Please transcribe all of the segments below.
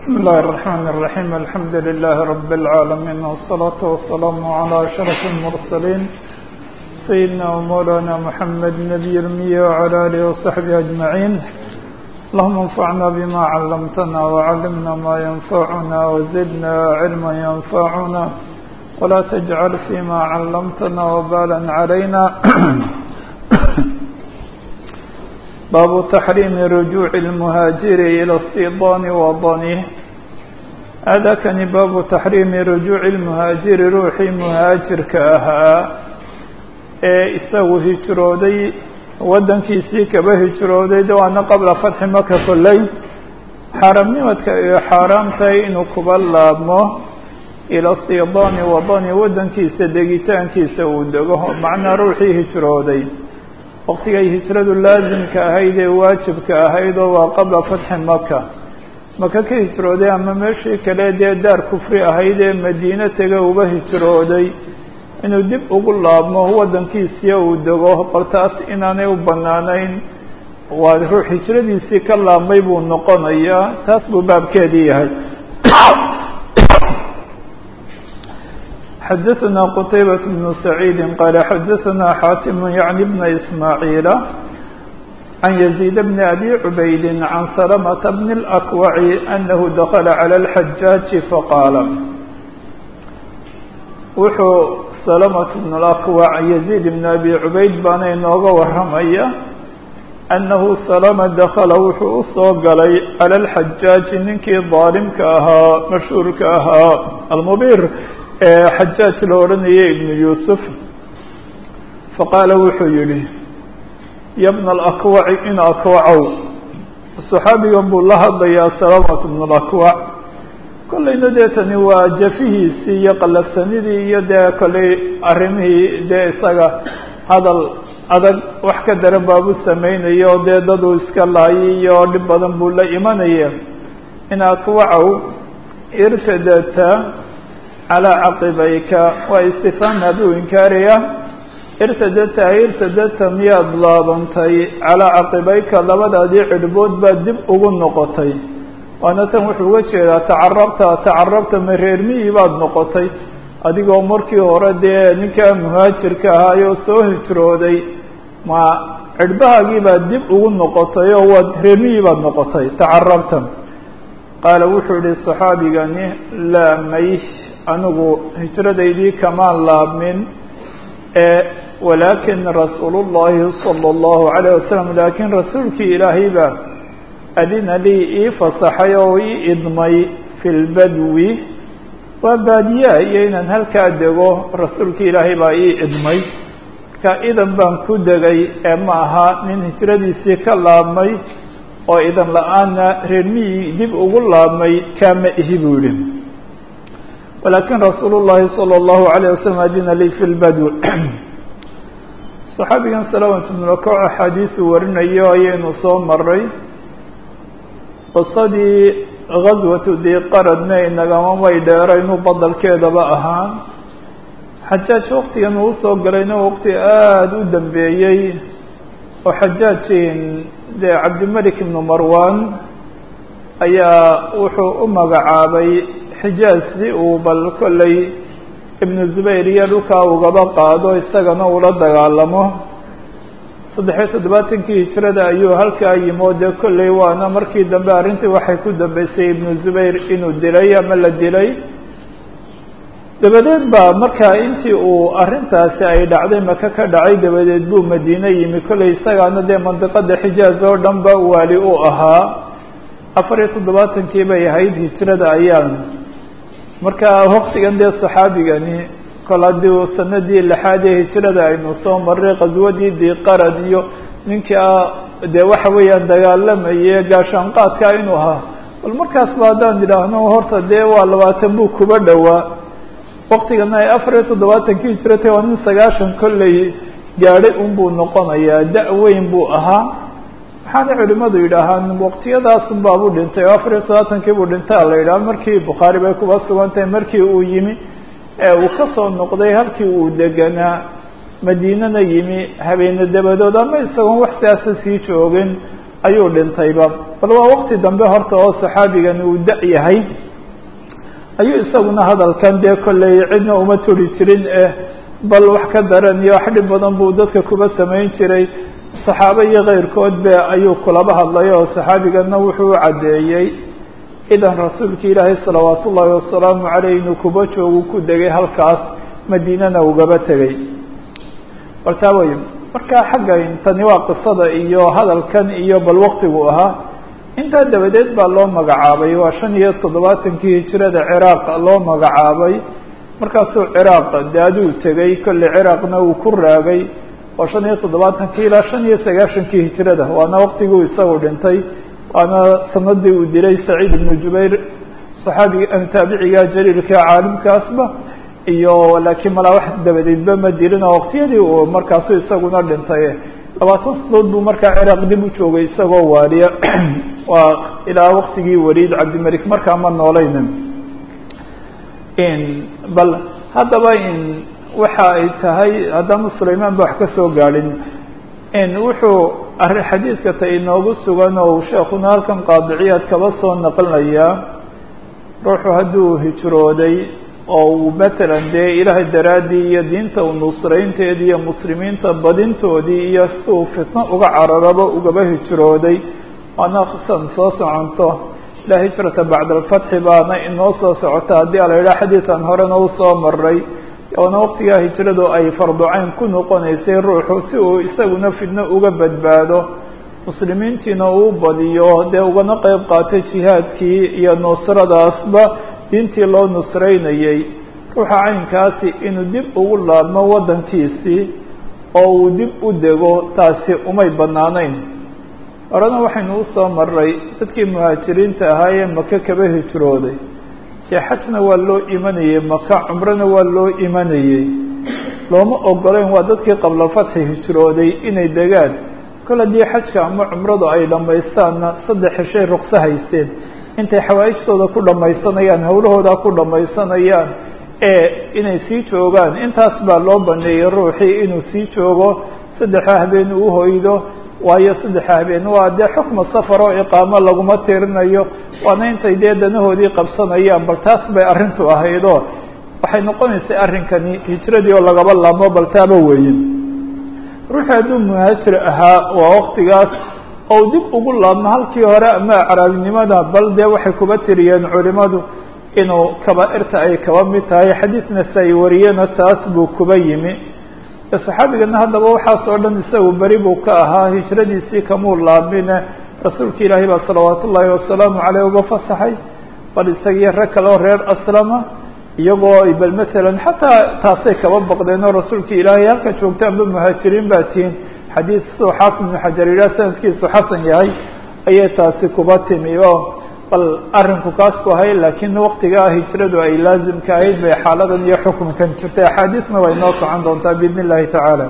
بسم الله الرحمن الرحيم الحمد لله رب العالمين والصلاة والسلام على أشرف المرسلين سيدنا ومولانا محمد نبي المية وعلى آله وصحبه أجمعين اللهم انفعنا بما علمتنا وعلمنا ما ينفعنا وزدنا علما ينفعنا ولا تجعل فيما علمتنا وبالا علينا باب تحريم رجوع المهاجر إلى الصيدان وضنه هذا كان باب تحريم رجوع المهاجر روحي مهاجر كأها isagu hijrooday waddankiisii kaba hijrooday de waana qabla fatxi maka kolley xaaraamnimadka iyo xaaraamtahay inuu kuba laabmo ila sidaani wadani waddankiisa degitaankiisa uu dego macnaa ruuxii hijrooday waqtigay hijradu laasimka ahayd ee waajibka ahayd oo waa qabla fatxi maka maka ka hijrooday ama meeshii kale dee daar kufri ahayd ee madiine tega uba hijrooday inuu dib ugu laabmo waddankiisiya uu dego bal taas inaanay u bannaanayn waa ruux hijradiisii ka laabmay buu noqonayaa taas buu baabkeedii yahay xadaثna qtaybaة بن سacيidi qال xadaثna xاatim yعnي بn إسmاعيiل عن يزيد بن أbي عubayd عن سلمة بن الأكوع أنه dخل عlى الحجاaج faqاaل wuxuu سلمة بن الأكوع يزيد بن أbي عubayd baana inooga waramaya أنه سلمة dخل wuxuu usoo galay عlى الحجاaج ninkii ظaalimka ahaa mashhuurka ahaa almبيr ee xajaaj la odhanayay ibnu yuusuf faqaala wuxuu yihi ya bna alakwaci in akwacow saxaabigan buu la hadlayaa salamat bnu lakwac kollayna dee tani waa jafihiisii iyo qallafsanidii iyo dee kollay arrimihii dee isaga hadal adag wax ka daran baabu sameynaya oo dee daduu iska laayay iyo dhib badan buu la imanaya in akwacow irtadata calىa caqibayka waa istifhaam aduu inkaaraya irtadata irtadata miyaad laabantay calىa caqibayka labadaadii cidhbood baad dib ugu noqotay waana tan wuxuu uga jeedaa tacarabta tacarabta ma reermihii baad noqotay adigoo markii hore dee ninkaa muhaajirka ahaayoo soo hijrooday ma cidhbahaagii baad dib ugu noqotay oo waad reermihii baad noqotay tacarabta qaala wuxuu yihi صaxaabigani laa may anigu hijradaydii kamaan laabmin ee walaakin rasuul الlahi salى الlahu عalيه wasalam laakiin rasuulkii ilaahay baa adina lii ii fasaxay oo ii idmay fi lbadwi waa baadiyaa iyo inaan halkaa dego rasuulkii ilaahay baa ii idmay marka idan baan ku degay ee ma aha nin hijradiisii ka laabmay oo idan la-aanna reermihii dib ugu laabmay kaama ihi buu yihi walakin rasuul الlahi salى الlahu عalيه waslm adina lii fi lbadw صaxaabigan salamat bnulakac axaadiisu warinayo ayaynu soo maray qisadii gaswatu diqaradna inagama may dheeraynu badalkeedaba ahaan xajaaj waktigan uu usoo galayna waqti aada u dambeeyey oo xajaajin dee cabdimelik ibnu marwan ayaa wuxuu u magacaabay xijaaz si uu bal kollay ibnu zubayr iyo dhulkaa ugaba qaado isagana ula dagaalamo saddexiyo toddobaatankii hijrada ayuu halkaa yimo dee kollay waana markii dambe arrintii waxay ku dambeysay ibnu zubayr inuu dilay ama la dilay dabadeed baa markaa intii uu arrintaasi ay dhacday maka ka dhacay dabadeed buu madiine yimi kollay isagaana dee mandiqada xijaaz oo dhan ba waali u ahaa afar iyo toddobaatankii bay ahayd hijrada ayaan marka waktigan dee saxaabigani kol haddii sanadii lixaad ee hijrada aynu soo maray qaswadii diqarad iyo ninkaa dee waxa weeyaan dagaalamaye gaashaanqaadka inuu ahaa bal markaas ba haddaan idhaahno horta dee waa labaatan buu kuba dhowaa waktigana ay afar iyo toddobaatankii hijratay waa nin sagaashan kolley gaadhay unbuu noqonayaa da- weyn buu ahaa waxaana culimadu yidhaahaan waqtiyadaasun baabuu dhintay oo afar iyo toddobaatankii buu dhintaa la yidhaha markii bukhaari bay kuba sugan tahay markii uu yimi ee uu kasoo noqday halkii uu deganaa madiinana yimi habeene dabadood ama isagoon wax siyaasa sii joogin ayuu dhintayba bal waa waqti dambe horta oo saxaabigani uu da- yahay ayuu isaguna hadalkan dee kolley cidna uma turi jirin eh bal wax ka daran iyo wax dhib badan buu dadka kuba samayn jiray saxaabo iyo keyrkood be ayuu kulaba hadlay oo saxaabigana wuxuu u caddeeyey idan rasuulka ilaahay salawaat ullaahi wasalaamu caleyh inuu kuba joogu ku degay halkaas madiinana ugaba tegey bal taa wey marka xagga tani waa qisada iyo hadalkan iyo bal waqtigu ahaa intaa dabadeed baa loo magacaabay waa shan iyo toddobaatankii hijirada ciraaq loo magacaabay markaasuu ciraaq de aduu tegey kolley ciraaqna uu ku raagay oo shan iyo toddobaatankii ilaa shan iyo sagaashankii hijirada waana waqtiguu isagu dhintay waana sanadii uu dilay saciid ibnu jubayr saxaabiga taabiciga jaliilka caalimkaasba iyo laakiin malaa wax dabadeedba ma dilin oo waqtiyadii uu markaasu isaguna dhintay labaatan sanadood buu markaa ciraaq dib u joogay isagoo waaliya waa ilaa waqtigii waliid cabdimelik markaa ma noolayna bal haddaba in waxa ay tahay haddaanu sulaymaan ba wax ka soo gaadhin wuxuu arri xadiidka ta inoogu sugan oo sheekuna halkan qaadiciyaad kaba soo naqlinayaa ruuxu hadduu hijrooday oo uu matalan dee ilaahay daraaddii iyo diinta u nusraynteedii iyo muslimiinta badintoodii iyo si uu fitno uga cararaba ugaba hijrooday waana san soo soconto ilaa hijrata bacda alfatxi baana inoo soo socota haddii ala yidhaha xadiidan horena usoo maray oona waqtigaa hijradu ay farducayn ku noqonaysay ruuxu si uu isaguna fidno uga badbaado muslimiintiina uu badiyo dee ugana qeyb qaatay jihaadkii iyo nusradaasba diintii loo nusraynayay ruuxa caynkaasi inuu dib ugu laabmo waddankiisii oo uu dib u dego taasi umay bannaanayn horena waxaynu usoo maray dadkii muhaajiriinta ahaa ee maka kaba hijrooday dee xajna waa loo imanayey maka cumrona waa loo imanayey looma ogolayn waa dadkii qabla fatxi hijrooday inay degaan kol haddii xajka ama cumradu ay dhammaystaanna saddex heshay ruqso haysteen intay xawaa'ijtooda ku dhammaysanayaan hawlahooda ku dhammaysanayaan ee inay sii joogaan intaas baa loo baneeyey ruuxii inuu sii joogo saddexa habeen uu hoydo waayo saddexa habeen waa dee xukma safar oo iqaamo laguma tirinayo waana intay dee danahoodii qabsanayaan bal taas bay arrintu ahaydoo waxay noqonaysay arrinkani hijradii oo lagaba laamo bal taaba weeye ruuxii hadduu muhaajir ahaa waa waqtigaas ou dib ugu laabmo halkii hore ama acraabinimada bal dee waxay kuba tiriyeen culimadu inuu kabaa-irta ay kaba mid tahay xadiidna si ay wariyena taas buu kuba yimi saxaabigana haddaba waxaas oo dhan isagu beri buu ka ahaa hijradiisii kamuu laabmine rasuulka ilaahay baa salawaat ullaahi wasalaamu caleyh uga fasaxay bal isagiyo rag kale oo reer aslama iyagoo bal masalan xataa taasay kaba baqdeen oo rasuulka ilaahay halka joogtaanba muhaajiriin baa tihiin xadiid siduu xaafid ibnu xajar yidhaah sanadkiisu xasan yahay ayay taasi kuba timi oo bal arrinku kaas ku ahay laakiin waqtigaa hijradu ay laazimka ahayd bay xaaladan iyo xukunkan jirtay axaadiisna way noo socon doontaa biidn illahi tacaala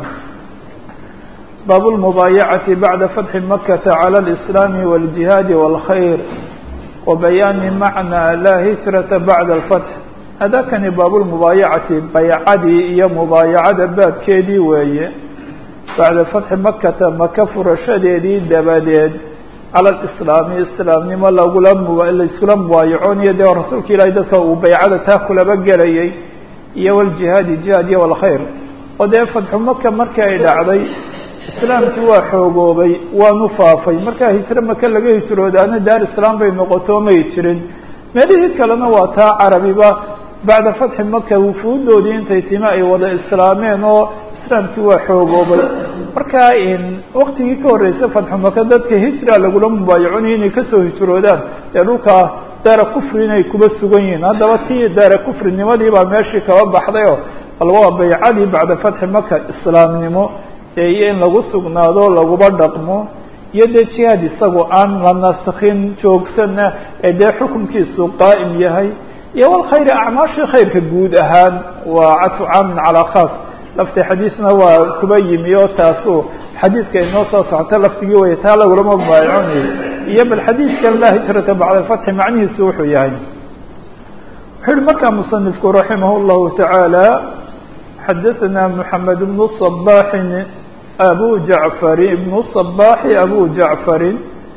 baabu lmubaayacati bacda fatxi makata cala alislaami waljihaadi walkhayr wa bayaani macnaa laa hijrata bacda alfatx hadakani baabulmubaayacati baycadii iyo mubaayacada baabkeedii weeye bacda fatxi makata maka furashadeedii dabadeed cala alislaami islaamnimo lagula laiskula mubaayacooniyo dee rasuulka ilaahay dadka uu baycada taa kulaba gelayay iyo waljihaadi jihaad iyo walkhayr oo dee fatxu maka markii ay dhacday islaamkii waa xoogoobay waanu faafay markaa hijro maka laga hijroodaana daar islaam bay noqoto may jirin meelihii kalena waa taa carabiba bacda fatxi maka wufuudoodii intay timi ay wada islaameen oo islaamkii waa xoogoobay marka waktigii ka horreysay fatxu maka dadka hijra lagula mubaayaconaya inay kasoo hijroodaan dee dhulkaa daara kufri inay kuba sugan yihiin haddaba tii daara kufrinimadii baa meeshii kaba baxday oo bal waa baycadii bacda fatxi maka islaamnimo iyo in lagu sugnaado laguba dhaqmo iyo dee jihaad isagu aan la nasakin joogsana ee dee xukunkiisu qaa'im yahay iyo walkhayri acmaashii khayrka guud ahaan waa cadfu caamin calaa khaas lafti xadiisna waa kuba yimi oo taasu xadiidka inoo soo socota laftigii way taa lagulama mubaayaconayo iyo bal xadiidkan laa hijrata bacda alfatxi macnihiisu wuxuu yahay wuxuu yihi markaa musanifku raximah اllahu tacaala xadaثna mحamed bnu صbaxin abu jacfari ibnu صbaxi abu jacfarin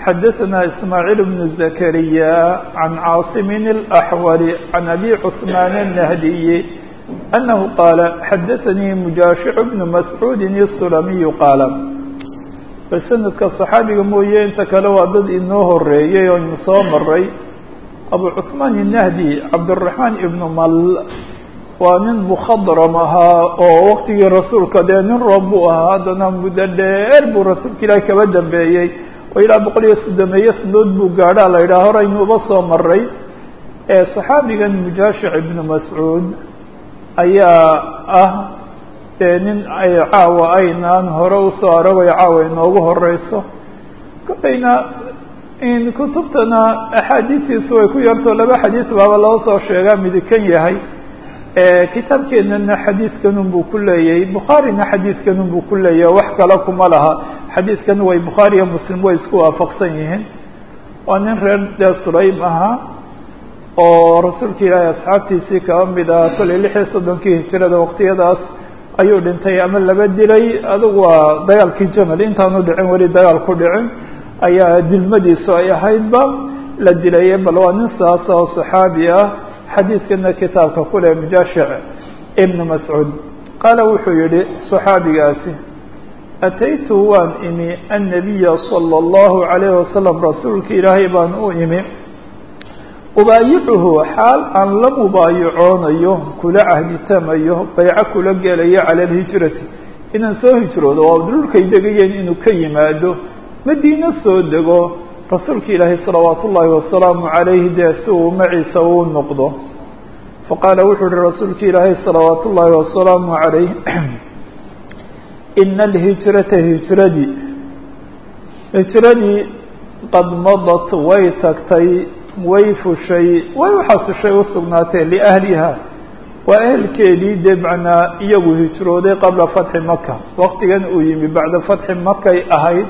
xadaثna ismaaعiil بن زakariya can caaصimi الأxwal can abi cثmaan الnahdiyi أnahu qaala xadaثanii mujaashic bn mascuudi الsulamiyu qaala bal sanadka صaxaabiga mooye inta kale waa dad inoo horeeyey oo inu soo maray abu cثmaan الnahdi cabdالرaحmaan ibn mal waa nin mukadram ahaa oo waktigii rasuulka dee nin roob buu ahaa haddana muddo dheer buu rasuulka ilaahi kaba dambeeyey oo ilaa boqol iyo soddomeeyo sanadood buu gaadhaa la yidhaha horaynuuba soo maray saxaabigan mujaashic ibnu mascuud ayaa ah dee nin ay caawa aynaan hore usoo aragay caawa inoogu horeyso kolayna kutubtana axaadiistiisu way ku yartoo laba xadiis baaba loo soo sheegaa midikan yahay kitaabkeenana xadiidkanun buu ku leeyahay bukhaarina xadiidkanun buu ku leeyahay wax kale kuma laha xadiidkan way bukhaari iyo muslim way isku waafaqsan yihiin waa nin reer dee sulaym ahaa oo rasuulka ilaahay asxaabtiisii kaba mid ah kollay lix iyo soddonkii hijirada waqtiyadaas ayuu dhintay ama laba dilay adugu waa dagaalkii jamal intaanu dhicin weli dagaal ku dhicin ayaa dilmadiisu ay ahaydba la dilaye bal waa nin saasa oo saxaabi ah xadiidkana kitaabka kule mujaashic ibn mascuud qaala wuxuu yihi صaxaabigaasi ataytu waan imi annabiya salى اllahu عalayه wasalam rasuulka ilaahay baan u imi ubaayicuhu xaal aan la mubaayacoonayo kula cahditamayo bayco kula gelayo cala alhijrati inaan soo hijroodo oo dhulkay degayeen inuu ka yimaado madiino soo dego rasuulka ilaahay salawaat ullaahi wasalaamu calayhi dee si uu maciisa uu noqdo faqaala wuxuu uhi rasuulka ilaahay salawaat ullaahi wasalaamu calayh ina alhijrata hijradii hijradii qad madat way tagtay way fushay way uxasushay usugnaatee liahliha waa ehelkeedii dee macnaa iyagu hijrooday qabla fatxi maka waqtigan uu yimi bacda fatxi makay ahayd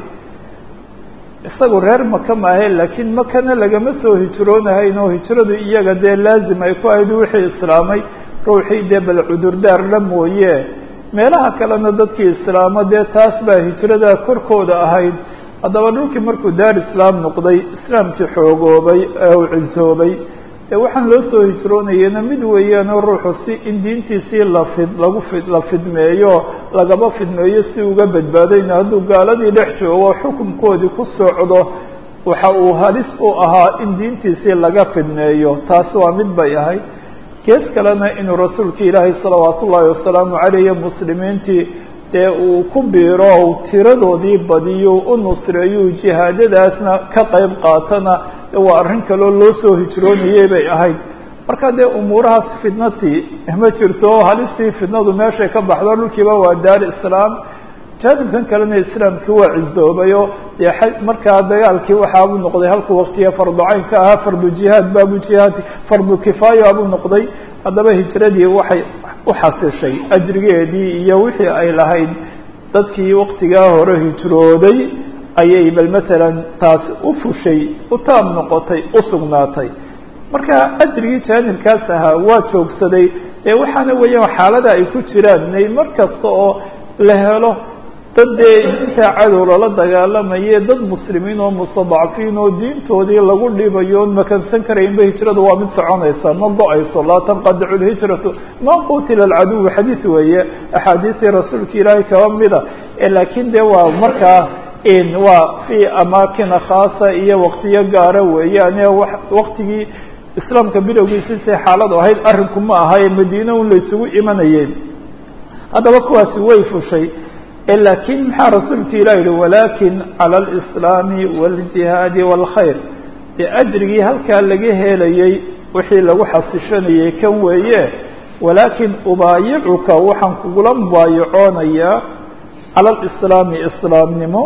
isagu reer maka maahe laakiin makana lagama soo hijroonahayn oo hijradu iyaga dee laazim ay ku ahayd wixii islaamay ruuxii dee bal cudurdaar la mooye meelaha kalena dadkii islaamo dee taas baa hijrada korkooda ahayd haddaba dhulkii markuu daar islaam noqday islaamkii xoogoobay ee uu cisoobay dee waxaan loo soo hijroonayena mid weeyaanoo ruuxu si in diintiisii lafid lagu fid la fidmeeyo lagaba fidmeeyo si uga badbaadayna hadduu gaaladii dhex joogo xukunkoodii ku socdo waxa uu halis u ahaa in diintiisii laga fidmeeyo taasi waa mid bay ahayd gees kalena inuu rasuulka ilaahay salawaat ullaahi wasalaamu caleyh muslimiintii dee uu ku biiro u tiradoodii badiyo u nusreeyo jihaadadaasna ka qayb qaatana waa arrin kaloo loo soo hijroonayay bay ahayd marka dee umuurahaas fidnatii ma jirto halistii fidnadu meeshay ka baxdo dhulkiiba waa daar islaam jaanibkan kalena islaamkii waa cizoobayo dee markaa dagaalkii waxaabuu noqday halkuu waktiga fardu caynka ahaa fardu jihaad baabu jihaad fardu kifaaya abuu noqday haddaba hijradii waxay uxasishay ajrigeedii iyo wixii ay lahayd dadkii waktigaa hore hijrooday ayay bal matalan taasi u fushay u taab noqotay u sugnaatay marka ajrigii jaanibkaas ahaa waa joogsaday ee waxaana weeyaan xaalada ay ku jiraan inay mar kasta oo la helo dad dee intaa cadow lala dagaalamaye dad muslimiin oo mustadacfiin oo diintoodii lagu dhibayo on makansan karaynba hijradu waa mid soconaysa ma go-ayso laa tanqadicu lhijratu ma qutila alcaduw xadiis weeye axaadiistii rasuulka ilaahay kaba mida laakiin de waa markaa waa fi amaakina khaasa iyo waktiyo gaara weeyaan waktigii islaamka bilowgiisi say xaaladu ahayd arrinku ma aha ee madiina un laysugu imanayay haddaba kuwaasi way fushay lakin maxaa rasuulka ilah yihi walakin calى اlإslaami wاljihaadi wاlkhayr dee ajrigii halkaa laga helayey wixii lagu xasishanayay kan weeye walakin ubaayicuka waxaan kugula mubaayacoonayaa calى اlislaami islaamnimo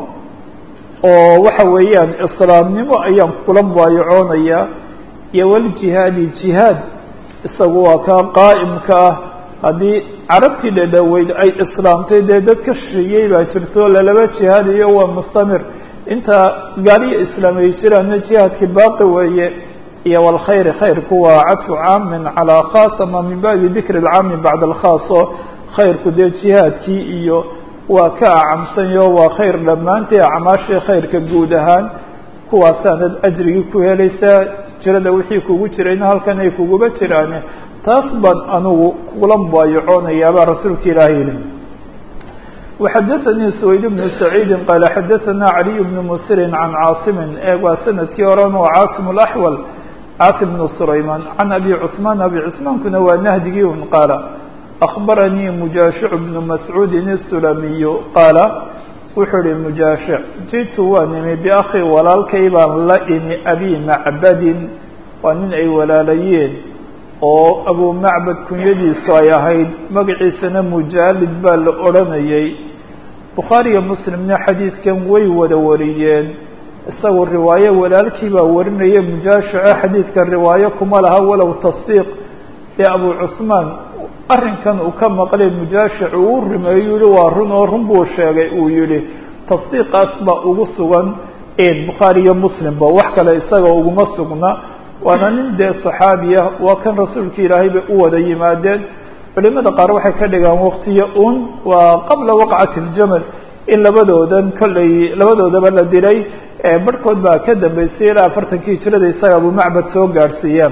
oo waxa weeyaan islaamnimo ayaan kugula mubaayacoonayaa iyo wljihaadi jihaad isagu waa kaa qaa'imka ah haddii carabtii dhadhoweyd ay islaamtay dee dad ka shisheeyey baa jirto lalaba jihaadiyo waa mustamir inta gaaliyo islaam ay jiraanna jihaadkii baaqi weeye iyo wlkhayri khayrku waa cadfu caamin calaa khaas ama min baabi dikri lcaami bacda alkhaas oo khayrku dee jihaadkii iyo waa ka acamsanyo waa khayr dhammaantii acmaashii khayrka guud ahaan kuwaasaanad ajrigii ku helaysaa jirada wixii kugu jirayna halkan ay kuguba jiraane taas baan anugu kula mubaayacoonayaabaa rasuulka ilaahay yihi وxadثnي سwayd بن سعيid qال xadثna عlي بن msr عan cاaصm eeg waa sanadkii oran oo cاaصم الأحول cاaصم بن سرayman عan أbي cثمان أbي cثmaankuna waa nahdigii un qaala أخbarnيi مujaaشhiع بن masعوudi السulamiy qaala wuxuu hi mujaaشhiع jitu waa nimi بأkhi walaalkay baan la imi abi macbadin waa nin ay walaalayeen oo abu macbad kunyadiisu ay ahayd magaciisana mujaalid baa la odhanayay bukhaariyo muslimna xadiidkan way wada wariyeen isagu riwaayo walaalkii baa warinaya mujaashico xadiidka riwaayo kuma laha walow tasdiiq ee abu cusmaan arrinkan uu ka maqlay mujaashic uu u rimeeyu yihi waa run oo run buu sheegay uu yihi tasdiiqaas baa ugu sugan bukhaariyo muslimba wax kale isaga uguma sugna waana nin dee صaxaabiya waa kan rasuulka ilaahay bay u wada yimaadeen culimada qaar waxay ka dhigaan waktiyo un waa qabla waqcati اljamal in labadoodan kolley labadoodaba la dilay barhkood baa ka dambeysay ilaa afartankii hijrada isaga abu macbad soo gaadhsiiyaan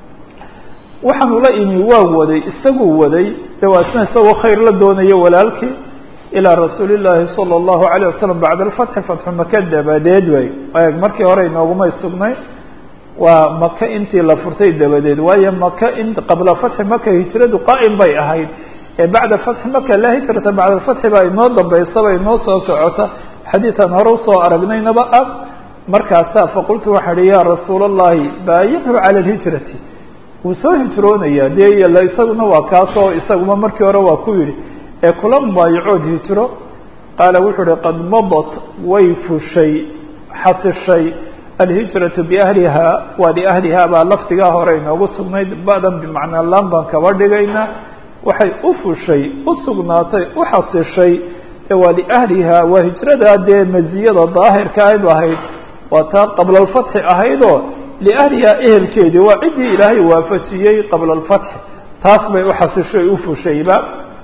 waxaanu la imi waa waday isaguu waday de waa isna isagoo khayr la doonayo walaalkii ilىa rasuuli الlahi salى الlahu عalيه wasalam bacda اlfatxi fatxu maka dabadeed way eeg markii hore inoogumay sugnay waa maka intii la furtay dabadeed waayo maka in qabla fatxi maka hijradu qaa'im bay ahayd ee bacda fatxi maka laa hijrata bacda fatxi baa inoo dambeysaba inoo soo socota xadiiثan hore usoo aragnaynaba ah markaasaa faqultu waxaa hi ya rasuul الlahi baayichu calى اlhijrati wuu soo hijroonaya dee isaguna waa kaasoo isaguma markii hore waa ku yihi ee kula mubaayacood hijro qaala wuxuu uhi qad madat way fushay xasishay alhijratu biahlihaa waa liahlihaa baa lafdigaa hore inoogu sugnayd ba'dan bimacnaa laan baan kaba dhigaynaa waxay u fushay u sugnaatay u xasishay waa liahlihaa waa hijradaa dee maziyada daahirka ayb ahayd waa taa qabla alfatxi ahaydoo liahlihaa ehelkeedii waa ciddii ilaahay waafajiyey qabla alfatxi taas bay u xasishay u fushayba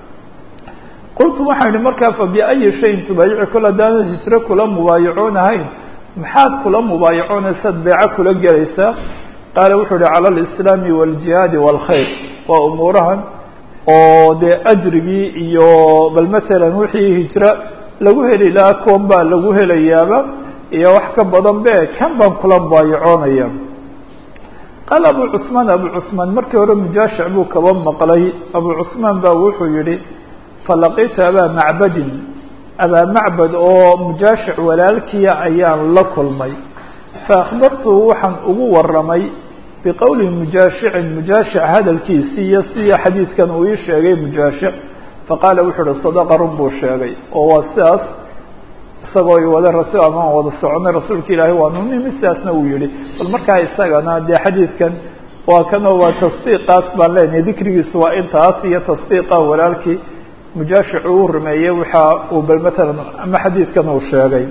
qultu waxaan idhi markaa fa biayi shayin tubaayici kol haddaanad hijro kula mubaayacoon ahayn maxaad kula mubaayacoonaysaad beeco kula gelaysaa qaala wuxuu uhi cala alislaami waaljihaadi waalkhayr waa umuurahan oo dee ajrigii iyo bal masalan wixii hijro lagu heli lahaa kuwan baa lagu helayaaba iyo wax ka badan be kan baan kula mubaayacoonaya qaala abu cusmaan abu cusmaan markii hore mujaashic buu kaba maqlay abu cusmaan baa wuxuu yihi falaqitu abaa macbadin abaa macbad oo mujaashic walaalkiya ayaan la kulmay faakbartuhu waxaan ugu waramay biqowli mujaashicin mujaashic hadalkiisii iyo sidii xadiidkan uu ii sheegay mujaashic faqaala wuxuu uhi sadaqa run buu sheegay oo waa sidaas isagoo i wada rasul amaan wada soconay rasuulka ilaahay waanu nimi sidaasna uu yihi bal markaa isagana dee xadiidkan waa kanoo waa tasdiiqaas baan leenahay dikrigiisu waa intaas iyo tasdiiqa walaalkii mujaashic uu rumeeyey waxa uu bal matalan ama xadiidkan uu sheegay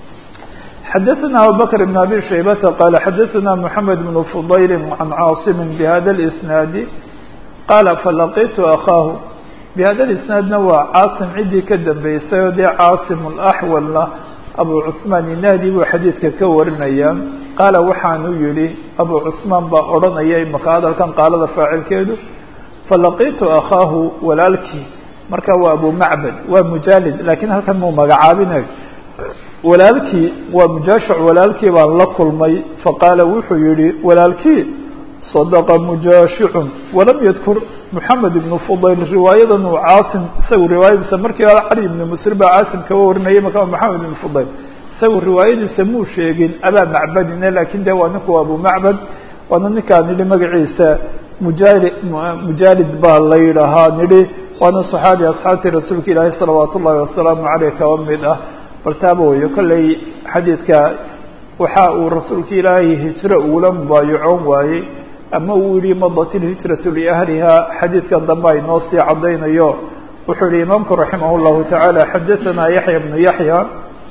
xadaثna abubakr بn abi shaybata qaala xadaثna mحamed بn fudayl can caaصim bhada اlisnaadi qaala falaqitu akaahu bhada اlisnaadna waa caasim ciddii ka dambeysay oo dee caasim اlaxwalna abu cusmaan inahdi buu xadiidka ka warinaya qaala waxaanu yihi abu cusmaan baa odhanaya imaka hadalkan qaalada faacilkeedu falaqitu akaahu walaalkii marka waa abu macbad waa mujaalid lakiin halkan muu magacaabinay walaalkii waa mujaashic walaalkii baan la kulmay faqaala wuxuu yihi walaalkii صadaqa mujaashicun walam yadkur moxamed ibnu fudayl riwaayadan uu caasim isagu riwaayadiisa markii hore cali ibnu musr baa caasim kaba warinayay marka moxamed ibnu fudayl isagu riwaayadiisa muu sheegin abaa macbadine lakin de waa ninku abu macbad waana ninkaan nidhi magaciisa mujaali mujaalid baa la yidhaahaa nidhi waana صaxaabi asxaabtii rasuulka ilaahi salawaat ullahi wasalaamu aleyh kaba mid ah bal taaba weyo kolley xadiidka waxa uu rasuulka ilaahay hijro ugula mubaayacoon waayey ama uu yihi madat ilhijratu liahliha xadiidkan dambe ay noo sii caddaynayo wuxuu yihi imaamku raximah llahu tacaala xadaثana yaxya bnu yaxya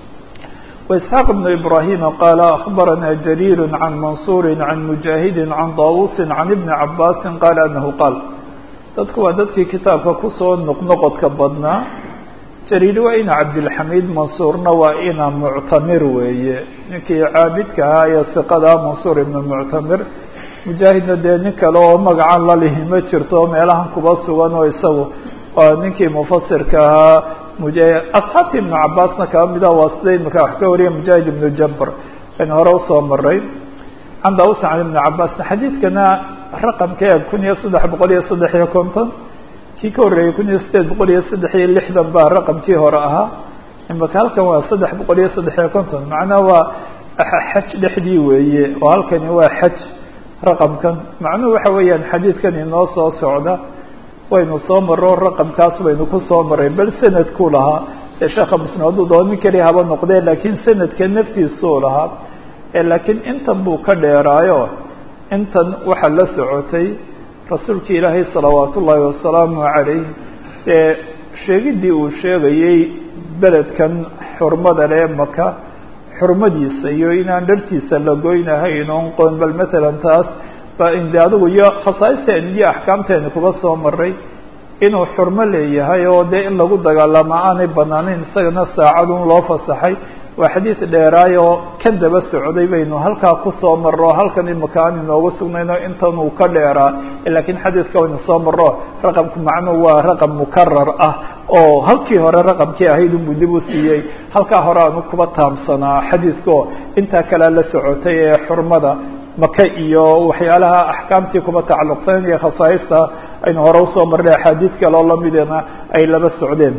وإسحاq بن إبراهيم qال أخبرنا جرير عن منصور عن مجاهد عن طاووس عن بن عباس قال أنه qال dadku waa dadkii kitaabka kusoo noqnoqodka badnaa jariir waa ina cabdilxamiid mansuurna waa ina muctamir weeye ninkii caabidka ahaa ee siqada mansuur ibnu muctamir mujaahidna dee nin kale oo magacan lalihi ma jirto meelahan kuba sugan oo isagu waa ninkii mufasirka ahaa muja asxaabti ibnu cabaasna kaba mida waa sida imika wax ka wariya mujaahid ibnu jabr aynu hore usoo maray can daus can ibnu cabaasna xadiidkana raqamka eeg kun iyo saddex boqol iyo saddex iyo konton kii ka horreeyey kun iyo sideed boqol iyo saddex iyo lixdan baa raqamkii hore ahaa imaka halkan waa saddex boqol iyo saddex iyo konton macnaha waa xaj dhexdii weeye oo halkani waa xaj raqamkan macnuhu waxa weeyaan xadiidkan inoo soo socda waynu soo maro raqamkaas baynu ku soo maray bal sanadku lahaa ee sheekha muslim hadduu doo nin keliya haba noqdee laakiin sanadka naftiisuu lahaa laakiin intan buu ka dheeraayo intan waxaa la socotay rasuulki ilaahay salawaat ullaahi wasalaamu calayh ee sheegiddii uu sheegayey beledkan xurmada lee maka xurmadiisa iyo inaan dhartiisa la goynahayn oon qoon bal matalan taas ba inde adigu iyo khasaaisteen iyo axkaamteeni kuba soo maray inuu xurmo leeyahay oo dee in lagu dagaalamo aanay banaanayn isagana saacadun loo fasaxay waa xadiid dheeraay oo ka daba socday baynu halkaa kusoo maro halkan imika aan inoogu sugnayno intan uu ka dheeraa laakiin xadiidka waynu soo maro raqamku macnuhu waa raqam mukarar ah oo halkii hore raqamkii ahayd unbuu dib u siiyey halkaa hore aanu kuba taamsanaa xadiidkao intaa kalea la socotay ee xurmada maka iyo waxyaalaha axkaamtii kuba tacalluqsan iyo khasaaista aynu hore usoo marnay axaadiid kale oo lamidena ay laba socdeen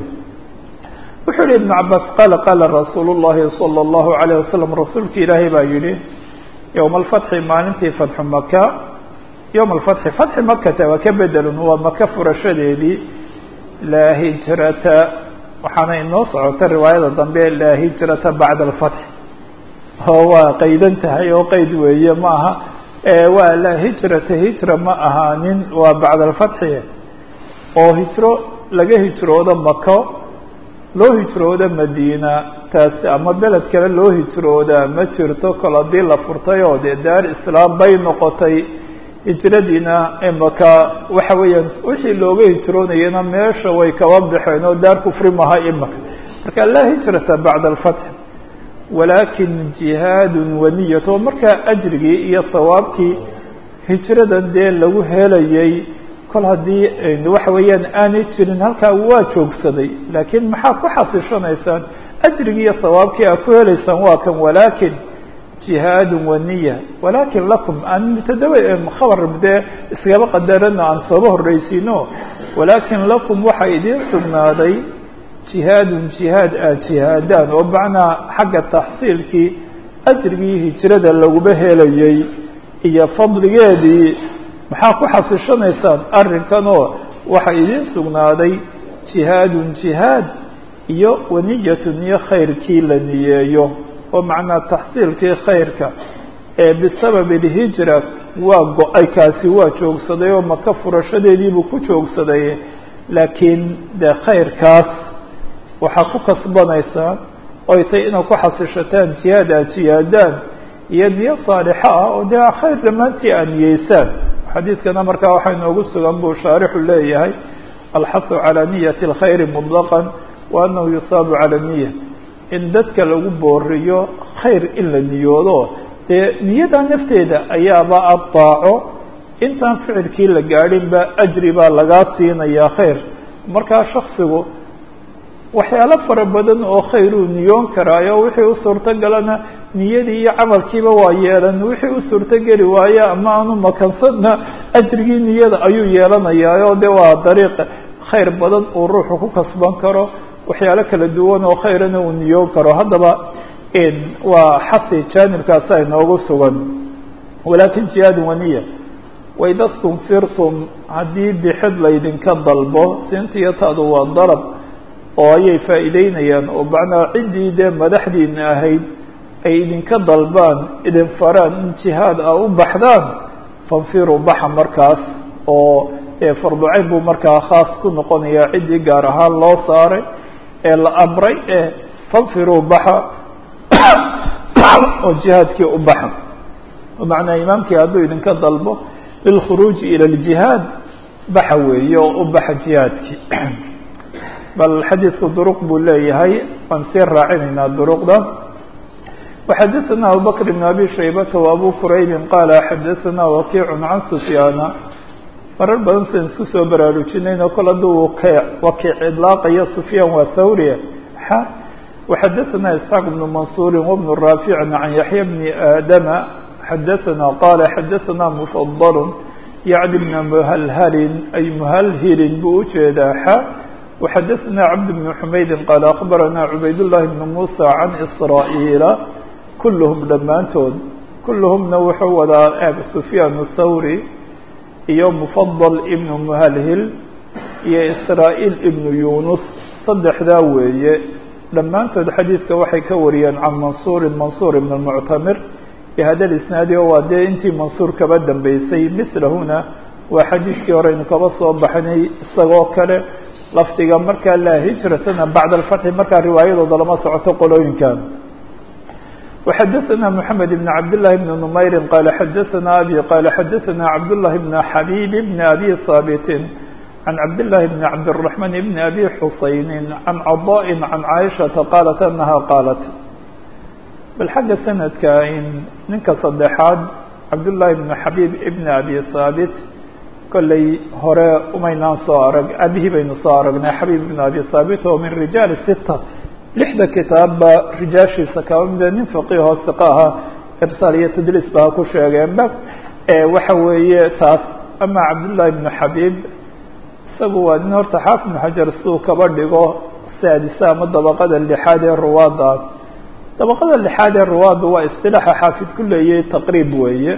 wuxuu yihi ibnu cabaas qaala qaala rasuulu llahi salى اllahu alayh wasalam rasuulki ilaahay baa yihi yowma alfatxi maalintii fatxu maka yowma alfatxi fatxi makata waa ka bedelun waa maka furashadeedii laa hijrata waxaana inoo socota riwaayada dambe laa hijrata bacda alfatx oo waa qaydan tahay oo qeyd weeye ma aha waa laa hijrata hijra ma ahaanin waa bacda alfatxi oo hijro laga hijroodo mako loo hijroodo madiina taasi ama beled kale loo hijroodaa ma jirto kol haddii la furtay oo dee daar islaam bay noqotay hijradiina imaka waxa weeyaan wixii looga hijroonayana meesha way kaba baxeen oo daar kufri maha imaka marka laa hijrata bacda alfatx walaakin jihaadun waniyat oo markaa ajrigii iyo sawaabkii hijradan dee lagu helayay kol haddii waxa weeyaan aanay jirin halkaa waa joogsaday laakiin maxaa ku xasishanaysaan ajrigii iyo sawaabkii aad ku helaysaan waa kan walaakin jihaadun waniya walaakin lakum aan mutadawa khabar dee iskaba qadarano aan sooba horreysiino walaakin lakum waxaa idiin sugnaaday jihaadun jihaad aad jihaadaan oo macnaa xagga taxsiilkii ajrigii hijrada laguba helayay iyo fadligeedii maxaa ku xasishanaysaan arrinkanoo waxaa idiin sugnaaday jihaadun jihaad iyo waniyatun iyo khayrkii la niyeeyo oo macnaa taxsiilkii khayrka ee bisababi alhijra waa go-ay kaasi waa joogsaday oo maka furashadeediibuu ku joogsaday laakiin dee khayrkaas waxaa ku kasbanaysaa oy tay inaad ku xasishataan jihaad aad jihaadaan iyo niyo saalixo ah oo dee khayr dhammaantii aad niyeysaan xadiidkana markaa waxaa inoogu sugan buu shaarixu leeyahay alxasu calaa niyati اlkhayri muطlaqan wa anahu yusaabu cala niya in dadka lagu booriyo khayr in la niyoodo dee niyada nafteeda ayaaba addaaco intaan ficilkii la gaadhinba ajri baa lagaa siinayaa khayr markaa shaksigu waxyaalo fara badan oo khayruu niyoon karaayo wixii u suurtogalana niyadii iyo camalkiiba waa yeelan wixii u suurtogeli waaye ama aanu makansadna ajrigii niyada ayuu yeelanayaayo de waa dariiq khayr badan uu ruuxu ku kasban karo waxyaalo kala duwan oo khayrana uu niyoon karo haddaba waa xasi jaanibkaasa inoogu sugan walaakin jihaad waniya waida stunfirtum haddii bixid laydinka dalbo siintiyo taadu waa dalab oo ayay faa'iideynayaan oo macnaa ciddii dee madaxdiina ahayd ay idinka dalbaan idin faraan in jihaad a u baxdaan fanfiruu baxa markaas oo farducayn buu markaa khaas ku noqonayaa ciddii gaar ahaan loo saaray ee la amray ee fanfiruu baxa oo jihaadkii u baxa macnaa imaamkii hadduu idinka dalbo lilkhuruuji ila ljihaad baxa weeye oo u baxa jihaadkii bal xadiidku duruq buu leeyahay waan sii raacinaynaa duruqda وxadثna abubكر بن abي شhaybة وabو qrayb qال xadثna وkiع عan سfyاana marar badan san isku soo baraarujinayno kol haduu wakiic iطlaaqayo سfyaan waa thawri x وxadثna isحاq بن maنصuر وبن rاaفiع عan yaحyى بن آdم xadثna qال xadثna مفضل yعni بn mhlhlin ay mhlhilin buu ujeedaa x وxadثna cبد بن حmaydi qال أخbarana عubayd اللhi بن موسى عan إsrاaئيل kulluhum dhammaantood kulluhumna wuxuu wadaa eeg sufyaan thawri iyo mufadal ibnu muhalhil iyo israa'iil ibnu yunus saddexdaa weeye dhammaantood xadiidka waxay ka wariyeen can mansuurin mansuur ibn muctamir bihada isnaadi oo waa dee intii mansuur kaba dambeysay mislahuna waa xadiidkii horeynu kaba soo baxnay isagoo kale lafdiga markaa laa hijratana bacda alfatxi markaa riwaayadooda lama socoto qolooyinkan وxadثna محamed بن cabd للhi بن نmayri qال xadثna abي qال xadثna cabd للhi بن xabيb بن abي haaبt عan cabd للhi بن cabdالرحمن بن abي xusayni عan caضاء عan caiشhaةa qاlat أنha qاlat bal xagga sanadka in ninka saddexaad cabdاللahi بن xabيb بn abي haaبt kolley hore umaynaan soo arag abihii baynu soo aragnay xabيb بn abي haaبt oo min rijaal ستة lixda kitaabba rijaashiisa kaba mida nin faqiihoo siqa ahaa irsaal iyo tadliis baa ku sheegeenba waxa weeye taas ama cabdullaahi ibnu xabiib isagu waa nin horta xaafid ibnu xajar siduu kaba dhigo saadisa ama dabaqada lixaad ee ruwaadda dabaqada lixaad ee ruwaadda waa istilaaxa xaafid ku leeyay taqriib weeye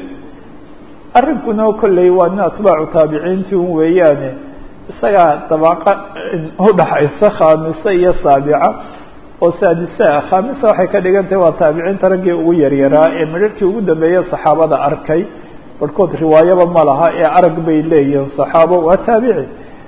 arrinkuna kolley waa nin atbaacu taabiciintii un weeyaane isagaa dabaqa udhaxaysa khaamisa iyo saabica oo saadisa khaamisa waxay ka dhigan tahay waa taabiciinta raggii ugu yaryaraa ee midharhkii ugu dambeeya saxaabada arkay barhkood riwaayaba ma laha ee arag bay leeyihiin saxaabo waa taabici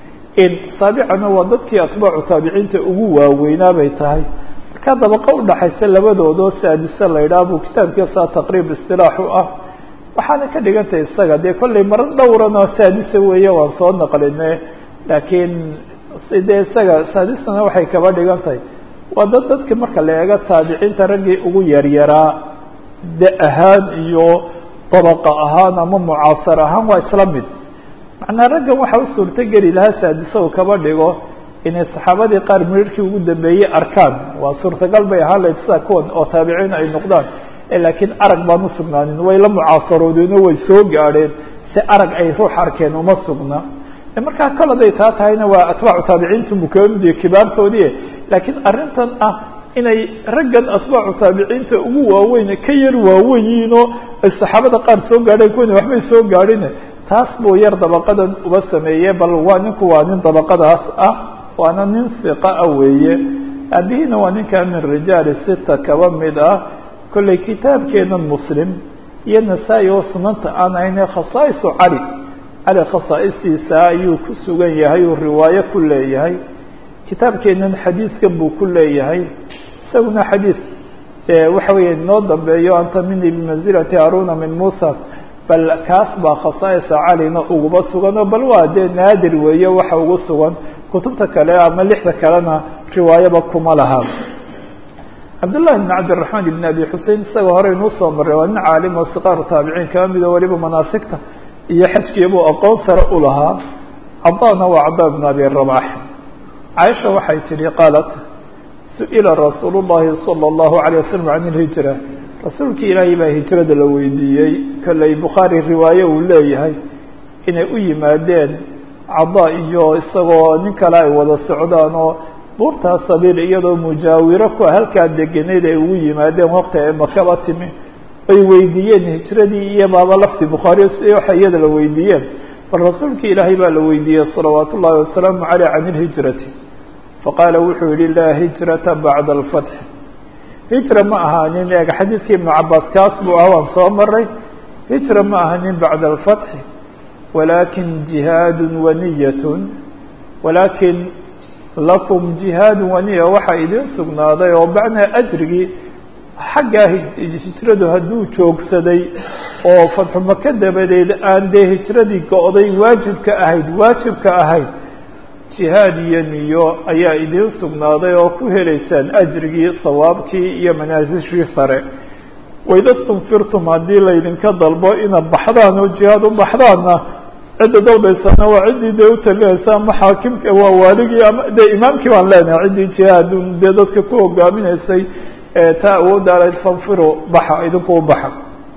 saabicana waa dadkii atbaacu taabiciinta ugu waaweynaa bay tahay markaa dabaqa udhaxaysa labadoodoo saadisa la yidhaha buu kitaabkiisaa taqriib istilaax u ah waxaana ka dhigan tahay isaga dee kollay maro dhowranoo saadisa weeye waan soo naqline laakiin dee isaga saadisana waxay kaba dhigan tahay waa dad dadki marka la eego taabiciinta raggii ugu yaryaraa de ahaan iyo dabaqa ahaan ama mucaasar ahaan waa isla mid macnaa raggan waxa u suurto geli lahaa saadisa uu kaba dhigo inay saxaabadii qaar midharhkii ugu dambeeyey arkaan waa suurtagal bay ahaan layd sida kuwan oo taabiciin ay noqdaan laakiin arag baan usugnaanin way la mucaasaroodeen oo way soo gaadheen si arag ay ruux arkeen uma sugna markaa kol haday taa tahayna waa atbaacu taabiciinta mukamidi kibaartoodii laakiin arrintan ah inay raggan atbaacu taabiciinta ugu waaweyn ka yar waaweyn yihiin oo ay saxaabada qaar soo gaadheen kuwana waxbay soo gaadhin taas buu yar dabaqadan uba sameeye bal waa ninku waa nin dabaqadaas ah waana nin siqa ah weeye aabihiina waa ninkaa min rijaali sita kaba mid ah kolley kitaabkeenan muslim iyo nasaa-i oo sunanta aan ahayne khasaa'isu cali cali khasaa'istiisa ayuu ku sugan yahay uu riwaayo ku leeyahay kitaabkeenan xadiidkan buu ku leeyahay isaguna xadiid waxa weeye inoo dambeeyo anta mini bimanzilati haruna min muusa bal kaas baa khasaa'isa calina uguba suganoo bal waa dee naadir weeye waxa ugu sugan kutubta kale ama lixda kalena riwaayaba kuma laha cabdullahi bn cabdiraxmaan ibn abi xusein isagao hore inuu soo maray waa nin caalim oo siqaaru taabiciin kaba mid oo weliba manaasigta iyo xajkiibuu aqoon sare u lahaa cadana waa cada bn abi rabax caaisha waxay tihi qaalat su-ila rasuul llahi salى اllahu alيه wasalam can ilhijra rasuulkii ilaahay baa hijrada la weydiiyey kolley bukhaari riwaaye uu leeyahay inay u yimaadeen cada iyo isagoo nin kale ay wada socdaan oo buurtaa sabiil iyadoo mujaawiro ku halkaa degeneyd ay ugu yimaadeen waqti ay makaba timi ay weydiiyeen hijradii iyo baaba lafdi bukhaariyo si waxa iyada la weydiiyeen bal rasuulkii ilaahay baa la weydiiyey salawaat ullahi wasalaamu caleyh can ilhijrati faqaala wuxuu yihi laa hijrata bacda alfatxi hijra ma ahaanin eeg xadiidkii ibnu cabaas kaas buu ah waan soo maray hijra ma ahanin bacda alfatxi walaakin jihaadu waniyatun walaakin lakum jihaadu waniya waxaa idin sugnaaday oo bacnaa ajrigii xaggaa hijradu hadduu joogsaday oo fatxu maka dabadeed aan dee hijradii go-day waajibka ahayd waajibka ahayd jihaad iyo niyo ayaa idiin sugnaaday oo ku helaysaan ajrigii sawaabkii iyo manaasishii sare waida stunfirtum haddii laydinka dalbo inaad baxdaan oo jihaad u baxdaanna cidda dalbaysana waa ciddii dee utalinaysa ama xaakimka waa waaligii ama dee imaamkii baan leenahay ciddii jihaad dee dadka ku hogaaminaysay taa awoodda alayd fanfiro baxa idinku u baxa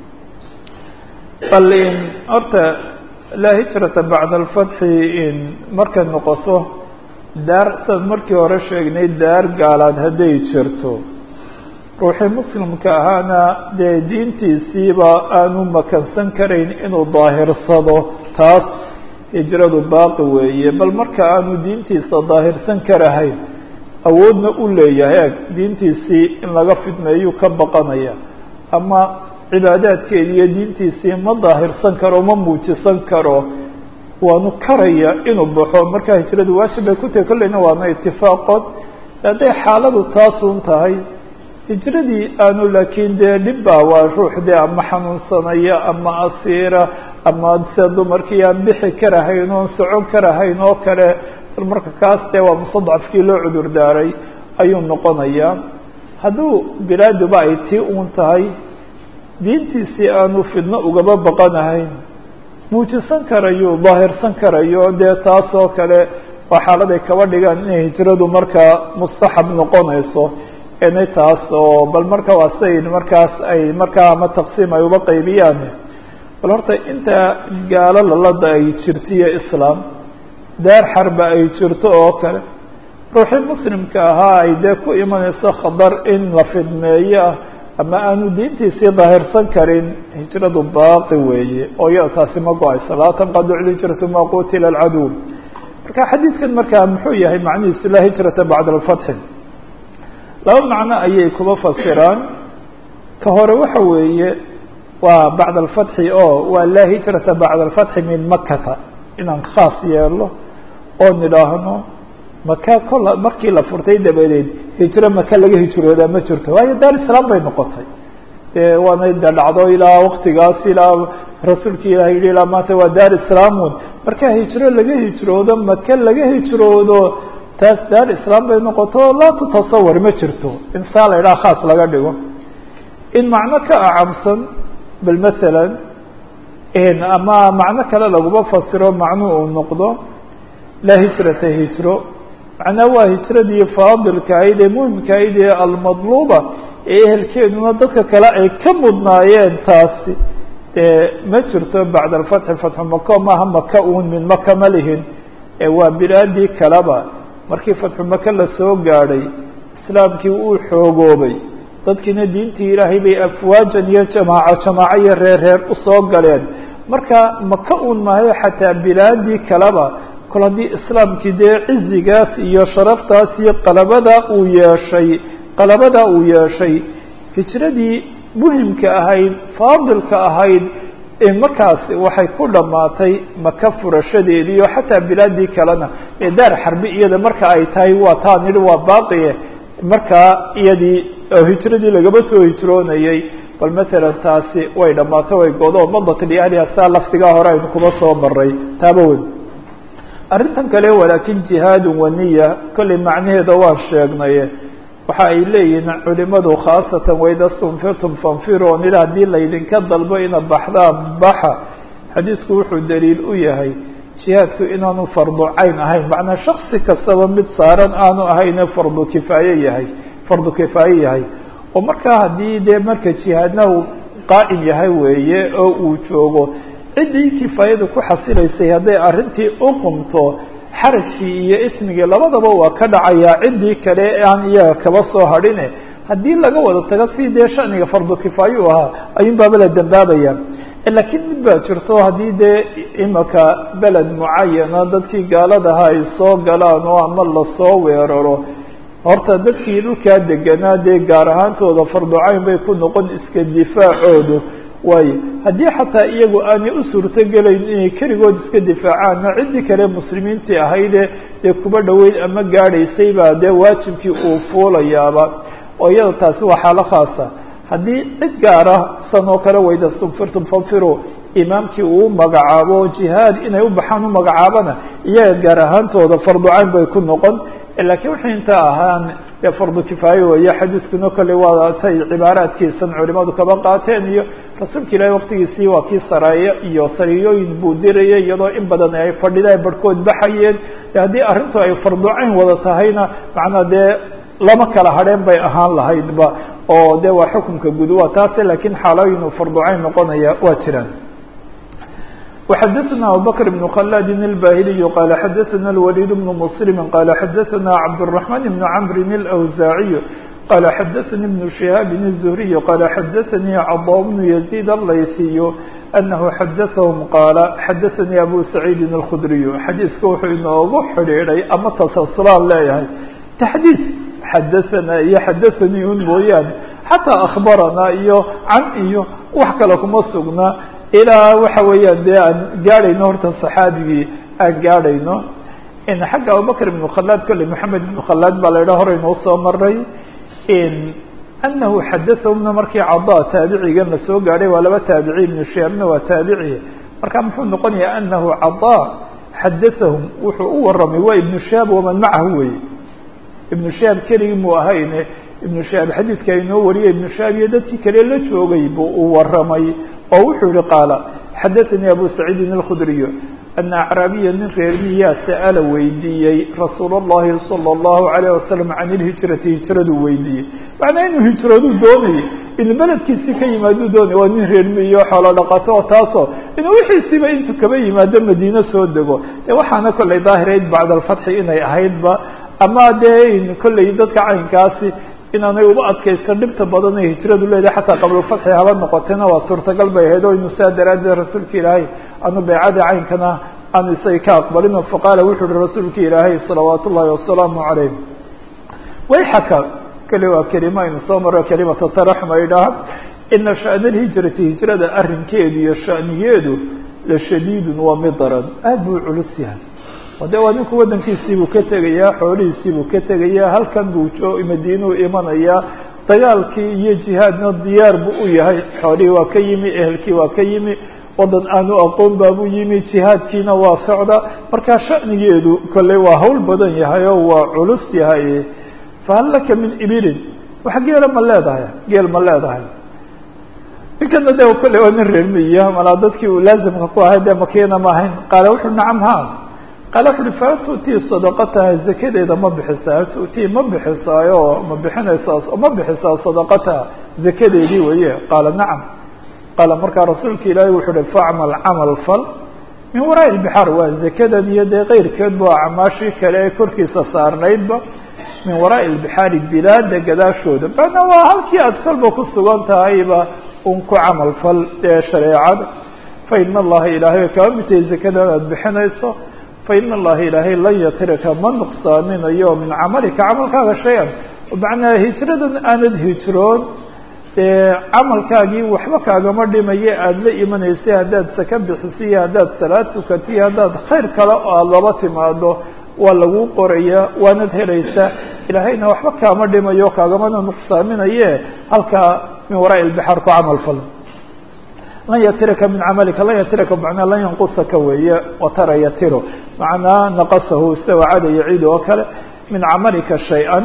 bal in horta laa hijrata bacda alfatxi in markay noqoto daar sidaad markii hore sheegnay daar gaalaad hadday jirto ruuxii muslimka ahaana dee diintiisiiba aanu makansan karayn inuu daahirsado taas hijradu baaqi weeye bal marka aanu diintiisa daahirsan karahayn awoodna u leeyahay eg diintiisii in laga fidmeeyuu ka baqanaya ama cibaadaadkeedi iyo diintiisii ma daahirsan karo ma muujisan karo waanu karaya inuu baxo markaa hijradu waajib bay ku tahay kolleyna waana itifaaqood hadday xaaladu taasun tahay hijradii aanu laakiin dee dhibba waa ruux dee ama xanuunsanaya ama asiira ama se dumarkii aan bixi karahayn oon socon karahayn oo kale bal marka kaas dee waa mustadcafkii loo cudur daaray ayuu noqonayaa hadduu bilaaduba ay tii uun tahay diintiisii aanu fidno ugaba baqanahayn muujisan karayo daahirsan karayo dee taas oo kale waa xaaladay kaba dhigaan inay hijradu markaa mustaxab noqonayso inay taas oo bal marka waa siday markaas ay markaa ama taqsiim ay uba qaybiyaan bal horta inta gaalo lalada ay jirtiyo islaam daar xarba ay jirto oo kale ruuxii muslimka ahaa ay dee ku imanayso khadar in la fidmeeyo ama aanu diintiisii daahirsan karin hijradu baaqi weeye oo iyada taasi ma go-ayso laa tanqadu lhijratu ma qutila alcaduw marka xadiidkan markaa muxuu yahay macnihiisu laa hijrata bacda alfatxi laba macno ayay kuba fasiraan ka hore waxa weeye waa bacda alfatxi oo waa laa hijrata bacda alfatxi min makata inaan khaas yeelo oo nidhaahno maka kola markii la furtay dabadeed hijro maka laga hijroodaa ma jirto waayo daar islaam bay noqotay waana de dhacdo ilaa waktigaas ilaa rasuulki ilah yihi ilaa maanta waa daar islaamun marka hijro laga hijroodo maka laga hijroodo taas daar islaam bay noqoto laa tutasawar ma jirto in saa la idhaha khaas laga dhigo in macno ka acamsan bal masalan ama macno kale laguma fasiro macnu uu noqdo laa hijrata hijro macnaa waa hijradii faadilka ahayd ee muhimka ahayd ee almadluuba ee ehelkeeduna dadka kale ay ka mudnaayeen taasi dee ma jirto bacda alfatxi fatxu maka maaha maka uun min maka ma lihin ee waa bilaadii kaleba markii fatxu maka lasoo gaadhay islaamkii uu xoogoobay dadkiina diintii ilaahay bay afwaajan iyo jamaaco jamaaco iyo reer reer usoo galeen marka maka uun maayo xataa bilaadii kaleba kol haddii islaamkii dee cizigaas iyo sharaftaas iyo qalabada uu yeeshay qalabada uu yeeshay hijradii muhimka ahayd faadilka ahayd markaas waxay ku dhammaatay maka furashadeedii oo xataa bilaadii kalena ee daar xarbi iyada marka ay tahay waa taa nidhi waa baaqiye markaa iyadii oo hijradii lagaba soo hijroonayay bal matalan taasi way dhammaato way godo madat liahliha saa laftigaa hore aynu kuma soo maray taaba weyn arrintan kale walaakin jihaadun waniya kollay macnaheeda waan sheegnaye waxa ay leeyihiin culimadu khaasatan waida stunfirtum fanfiruu nidha haddii laydinka dalbo ina baxdaan baxa xadiisku wuxuu daliil u yahay jihaadku inaanu fardu cayn ahayn macnaa shaksi kastaba mid saaran aanu ahayne fardu kifaaye yahay fardu kifaaye yahay oo markaa haddii dee marka jihaadna uu qaa'im yahay weeye oo uu joogo ciddii kifaayada ku xasilaysay hadday arrintii u qumto xarajkii iyo ismigii labadaba waa ka dhacayaa ciddii kale aan iyaga kaba soo hadhine haddii laga wada tago si dee shaniga fardu kifaaye u ahaa ayuun baaba la dambaabaya laakiin mid baa jirto haddii dee imaka beled mucayana dadkii gaaladaha ay soo galaan oo ama lasoo weeraro horta dadkii dhulkaa deganaa dee gaar ahaantooda farducayn bay ku noqon iska difaacoodu waayo haddii xataa iyagu aanay u suurtogelayn inay keligood iska difaacaanna ciddii kale muslimiintii ahayde dee kuba dhoweyd ama gaadhaysay baa dee waajibkii uu fuulayaaba oo iyada taasi waa xaalo khaasa haddii cid gaara san oo kale wayda sugfirtum fanfiru imaamkii uu magacaabo jihaad inay u baxaan u magacaabana iyaga gaar ahaantooda farducayn bay ku noqon lakiin wixii inta ahaan dee fardu kifaaye weeye xadiiskuna kale waa say cibaaraadkiisan culimadu kaba qaateen iyo rasuulka ilaahi waqtigiisii waa kii saraaye iyo sariyooyin buu dirayay iyadoo in badan ay fadhida barhkood baxayeen haddii arrintu ay farducayn wada tahayna macnaa dee lama kala hadheen bay ahaan lahaydba oo de waa xukunka guud waa taase lakiin xaalooyin uu farducayn noqonaya waa jiraan وxdثna abubكر بن khلاد الbاhلي qال xdثna الوليد بن مسلم qال xdثna cبدالرحمن بن عمرو الأوزاعي qال xdثnي بن شهاaب الزهري qال xdثnي cضا بن يزيد الlayثي أنه xdثهم qال xdثnي أbو سعيد الخdري xadيiثka wuxuu inoogu xidhiiday ama تسلسlaan leeyahay تxdيث xdثna iyo xdثnي un mooyaane xatىa أخبرna iyo can iyo wax kale kuma sugna ilaa waxa weeyaan dee aan gaadhayno horta صaxaabigii aan gaadhayno xagga abubakr ibn khalaad kolley maxamed ibn khalaad baa la idhaha hore inoo soo maray anahu xadathahumna markii cada taabicigan la soo gaadhay waa laba taabici ibnu shihaabna waa taabici marka muxuu noqonayaa anahu cada xadathahum wuxuu u waramay waa ibnu shihaab waman macahu weye ibnu shihaab keligii muu ahayne ibnu shihaab xadiidka inoo wariyay ibnu shihaab iyo dadkii kale la joogay buu u waramay oo wuxuu yihi qaala xadaثanii abu saciidin الkhudriy ana acraabiya nin reermiyaa sa'ala weydiiyey rasuul الlahi salى الlahu عalيه wasalam can ilhijrati hijraduu weydiiyey macnaa inuu hijraduu doonayay inuu beledkiisii ka yimaaduu doonay waa nin reermiyo xoolo dhaqato oo taasoo inuu wixiisiiba intuu kaba yimaado madiine soo dego e waxaana kollay daahirayd bacd alfatxi inay ahaydba ama dee kollay dadka caynkaasi inaanay uba adkaysan dhibta badan ee hijradu leedahay xataa qablafatxi haba noqotena waa suurtagal bay ahayd oo inu saa daraaddeed rasuulka ilaahay aanu beecada caynkana aanu isaga ka aqbalin faqaala wuxuu uhi rasuulka ilaahay salawaat ullahi wasalaamu calayh wayxaka kale waa kelima aynu soo maro kelimata taraxum ay dhaha ina sha'na alhijrati hijrada arrinkeedu iyo sha'nigeedu la shadiidun waa mid daran aad buu culus yahay o de waa ninku waddankiisiibuu ka tegayaa xoolihiisiibuu ka tegayaa halkan buu madiinuu imanayaa dagaalkii iyo jihaadna diyaar buu u yahay xoolihii waa ka yimi ehelkii waa ka yimi waddan aanu aqoon baabuu yimi jihaadkiina waa socda markaa sha'nigeedu kolley waa hawl badan yahay oo waa culus yahay fahal laka min ibilin wax geela ma leedahay geel ma leedahay ninkana de kolley waa nin reermiya malaa dadkii uu laazimka ku ahay dee makiina ma ahayn qaala wuxuu nacam ha qaala wuxu uhi fahal tu'tii sadaqataha zakadeeda ma bixisaa hal tu'tii ma bixisaayo ma bixinaysaa ma bixisaa sadaqataha zakadeedii weye qaala nacam qaala markaa rasuulka ilaahay wuxuu uhi facmal camal fal min waraa'i ilbixaar waa zakadan iyo dee keyrkeedba waa acmaashii kale ee korkiisa saarnaydba min waraa'i ilbixaari bilaada gadaashooda macnaa waa halkii aad kolba ku sugan tahayba un ku camal fal ee shareecada fa ina allaha ilaahay kaba mitay zakadan aad bixinayso fain allaha ilaahay lan yatiraka ma nuqsaaminayo min camalika camalkaaga shay-an macnaa hijradan aanad hijroon camalkaagii waxba kaagama dhimaye aada la imanaysay haddaad saka bixisiyo haddaad salaad tukatiyo haddaad khayr kale oo aada laba timaado waa lagu qoraya waanad helaysaa ilaahayna waxba kaama dhimayo kaagamana nuqsaaminaye halkaa min waraa'i ilbixaar ku camal fal lan yatiraka min camalika lan yatiraka macnaa lan yanqusaka weeye watara yatiro macnaa naqasahu sida wacada yaciid oo kale min camalika shay-an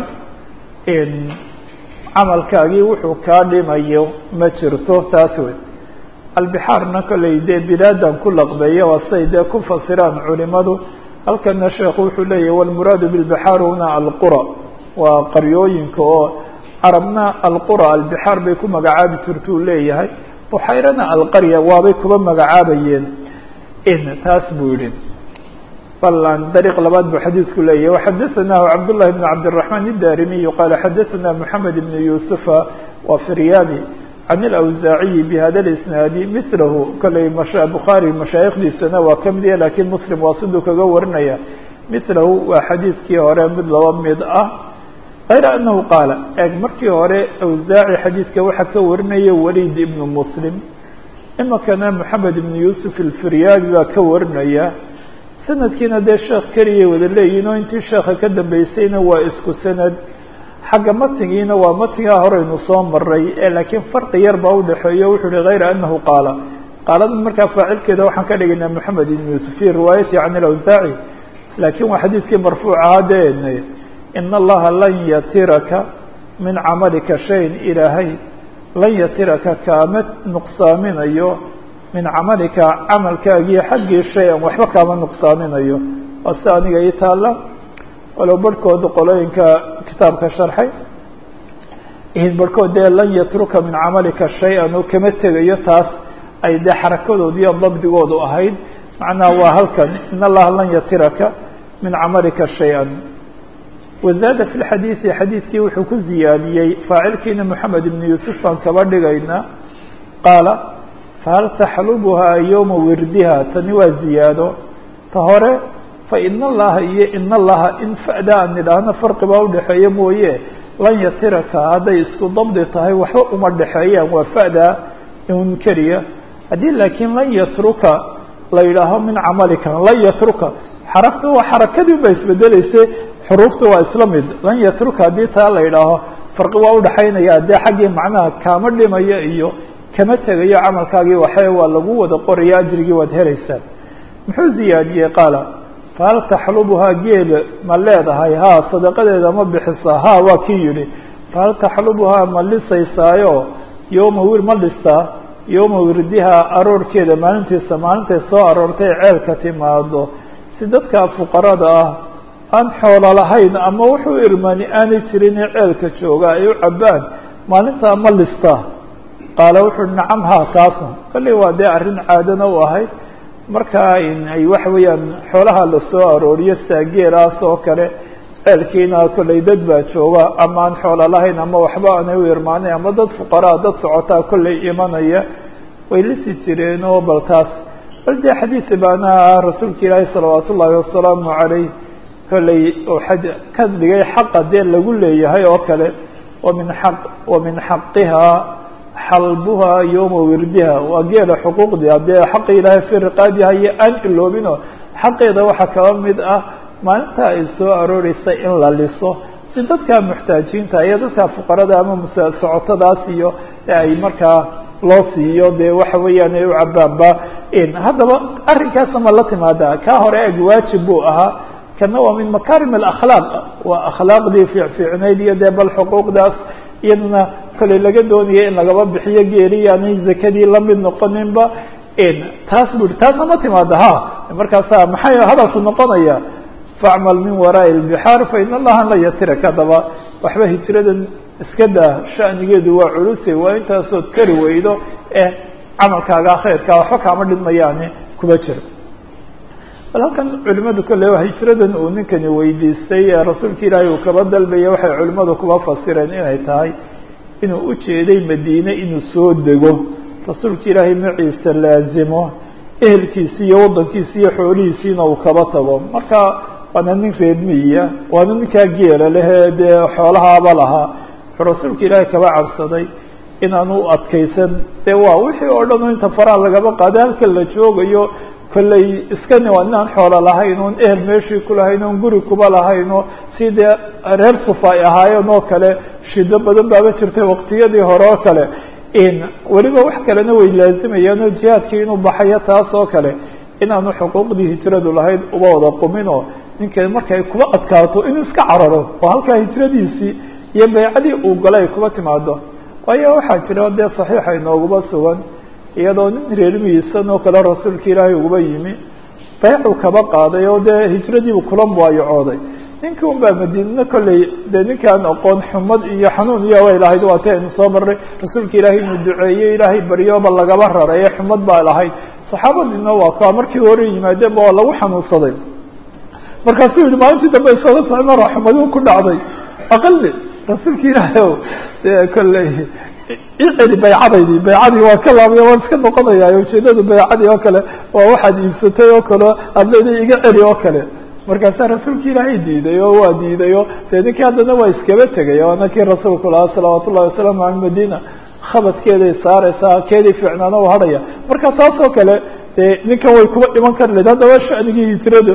camalkaagii wuxuu kaa dhimayo ma jirto taas wey albixaarna kolley dee bilaadan ku laqbeeya waa siday dee ku fasiraan culimadu halkana sheekhu wuxuu leeyahy walmuraadu bilbixaar huna alqura waa qaryooyinka oo carabna alqura albixaar bay ku magacaabi jirtuu leeyahay buxayrana alqarya waabay kuba magacaabayeen in taas buu yihi bal dariiq labaad buu xadiidku leeyahy waxadaثanahu cabdullahi bn cabdالرaحman الdarimiy qaala xadaثana moxamed ibn yusufa wa firyani can اlawsaaciyi bihada اlisnaadi milahu kolley bukhaari mashaayikhdiisana waa ka mid ya lakiin muslim waa siduu kaga warinaya milahu waa xadiidkii hore mid laba mid ah غayra anahu qaala eeg markii hore awsaaci xadiidka waxaa ka warinaya waliid ibnu muslim imikana moxamed ibn yusuf alfiryaabi baa ka warinaya sanadkiina dee sheekh keliyay wada leeyihin oo intii sheekha ka dambeysayna waa isku sanad xagga matnigiina waa matnigaa horeynu soo maray ee laakiin farqi yar baa udhexeeyo wuxuu hi hayra anahu qaala qaalada markaa faacilkeeda waxaan ka dhigaynaa moxamed ibn yuusuf fi riwaayati can ilawsaaci laakiin waa xadiidkii marfuuc ahaa de in allaha lan yatiraka min camalika shayin ilaahay lan yatiraka kaama nuqsaaminayo min camalika camalkaagii xaggii shay-an waxba kaama nuqsaaminayo waa si aniga ii taalla walow barhkooda qolooyinka kitaabka sharxay barhkood dee lan yatruka min camalika shay-an oo kama tegayo taas ay dee xarakadoodu iyo dabdigoodu ahayd macnaha waa halkan in allaha lan yatiraka min camalika shay-an wazaada fi lxadiidi xadiidkii wuxuu ku ziyaadiyey faacilkiina moxamed ibn yuusuf baan kaba dhigaynaa qaala fahal taxlubuhaa yowma wirdiha tani waa ziyaado ta hore fa ina allaha iyo ina allaha in fa'da aan nidhaahno farqi baa udhexeeya mooye lan yatiraka hadday isku dabdi tahay waxba uma dhexeeyaan waa fa'da un keliya haddii laakiin lan yatruka la yidhaaho min camalika lan yatruka xarafta waa xarakadii ba isbedeleyse xuruufta waa isla mid lan yatruka haddii taa la yidhaaho farqi waa udhexaynaya dee xaggii macnaha kaama dhimaya iyo kama tegayo camalkaagii waxe waa lagu wada qoraya ajrigii waad helaysaan muxuu ziyaadiyey qaala fahal taxlubuhaa geel ma leedahay haa sadaqadeeda ma bixisaa haa waa kii yihi fahal taxlubuhaa ma lisaysaayo yowma wir ma dhistaa yowma wirdihaa aroorkeeda maalintiisa maalintay soo aroortay ceelka timaado si dadka fuqarada ah aan xoolo lahayn ama wuxuu irmani aanay jirin ceelka jooga ay u cabaan maalintaa ma listaa qaala wuxuu uhi nacam haa taasna kolley waa dee arrin caadana u ahayd markaa ay waxa weeyaan xoolaha lasoo arooriyo saageelaas oo kale ceelkiina kolley dad baa jooga ama aan xoolo lahayn ama waxba aanay u irmaanayn ama dad fuqaraa dad socotaa kolley imanaya way lisi jireen oo bal taas bal dee xadiid baana rasuulka ilaahi salawaat ullaahi wasalaamu calayh kolley uu ka dhigay xaqa dee lagu leeyahay oo kale wamin aq wamin xaqihaa xalbuhaa yowma wirdiha waa geela xuquuqdii haddee xaqi ilaahay fi riqaadiha iyo aan iloobino xaqeeda waxaa kaba mid ah maalinta ay soo arooreysa in la liso si dadka muxtaajiinta iyo dadka fuqarada ama musosocotadaas iyo ay markaa loo siiyo dee waxa weeyaan ay u cabaanba haddaba arrinkaasa ma la timaada kaa hore eg waajib buu ahaa kana waa min makarim alakhlaaq waa akhlaaqdii fiicfiicnayd iyo dee bal xuquuqdaas iyadana kolley laga doonaya in lagaba bixiyo geeli aanay zakadii lamid noqoninba taas bu taasna ma timaada ha markaasa maxay hadalku noqonaya facmal min waraa'i lbixaar fa in allaha la yatirak haddaba waxba hijradan iska daa shanigeedu waa culuse waa intaasood kari weydo eh camalkaaga khayrkaa waxba kaama dhidmayaani kuma jiro bal halkan culimadu kolle hijradan uu ninkani weydiistay ee rasuulka ilaahay uu kaba dalbaya waxay culimadu kuba fasireen inay tahay inuu ujeeday madiine inuu soo dego rasuulka ilaahay maciisa laazimo ehelkiisi iyo waddankiisi iyo xoolihiisiina uu kaba tago marka waana nin reedmiya waana ninkaa geela lehee dee xoolahaaba lahaa wuxuu rasuulka ilaahay kaba cabsaday inaanu adkaysan dee waa wixii oo dhan inta faraha lagaba qaada halka la joogayo kolley iskani waa inaan xoolo lahayn oon ehel meeshii ku lahayn oon guri kuba lahayn oo si dee reer sufa ay ahaayeen oo kale shido badan baaba jirtay waqtiyadii hore oo kale weliba wax kalena way laazimayaan oo jihaadkii inuu baxayo taas oo kale inaanu xuquuqdii hijradu lahayd uba wada qumin oo ninka markay kuba adkaato inuu iska cararo oo halkaa hijradiisii iyo baycadii uu galay ay kuba timaado waayo waxaa jira dee saxiixa inooguma sugan iyadoo nin reermihiisan oo kale rasuulka ilaahay uguba yimi baycuu kaba qaaday oo dee hijradiibu kula muwaayacooday ninkii un baa madiinana kolley dee ninkaan aqoon xumad iyo xanuun iyo way lahayd waa ti aynu soo marray rasuulka ilaahay inuu duceeyo ilaahay baryoba lagaba raray ee xumad baa lahayd saxaabadiina waa kaa markii hore yimaadeenba waa lagu xanuunsaday markaasuu yihi maalintii dambe isaga socmara xumadiu ku dhacday aqali rasuulka ilaahay o dee kolley iceli baycadaydii baycadii waa ka laabaya waan iska noqonaya ujeedadu baycadii oo kale waa waxaad iibsatay oo kale aad leedahay iga celi oo kale markaasaa rasuulka ilaahay diiday oo waa diiday o dee ninkii haddana waa iskaba tegay waana kii rasuulku lahaa salawaat ullahi wasalaamu ala madina khabadkeeday saareysaa keedii fiicnaana u hadhaya marka taas oo kale dee ninkan way kuba iman kari lahed haddaba shanigii hijradu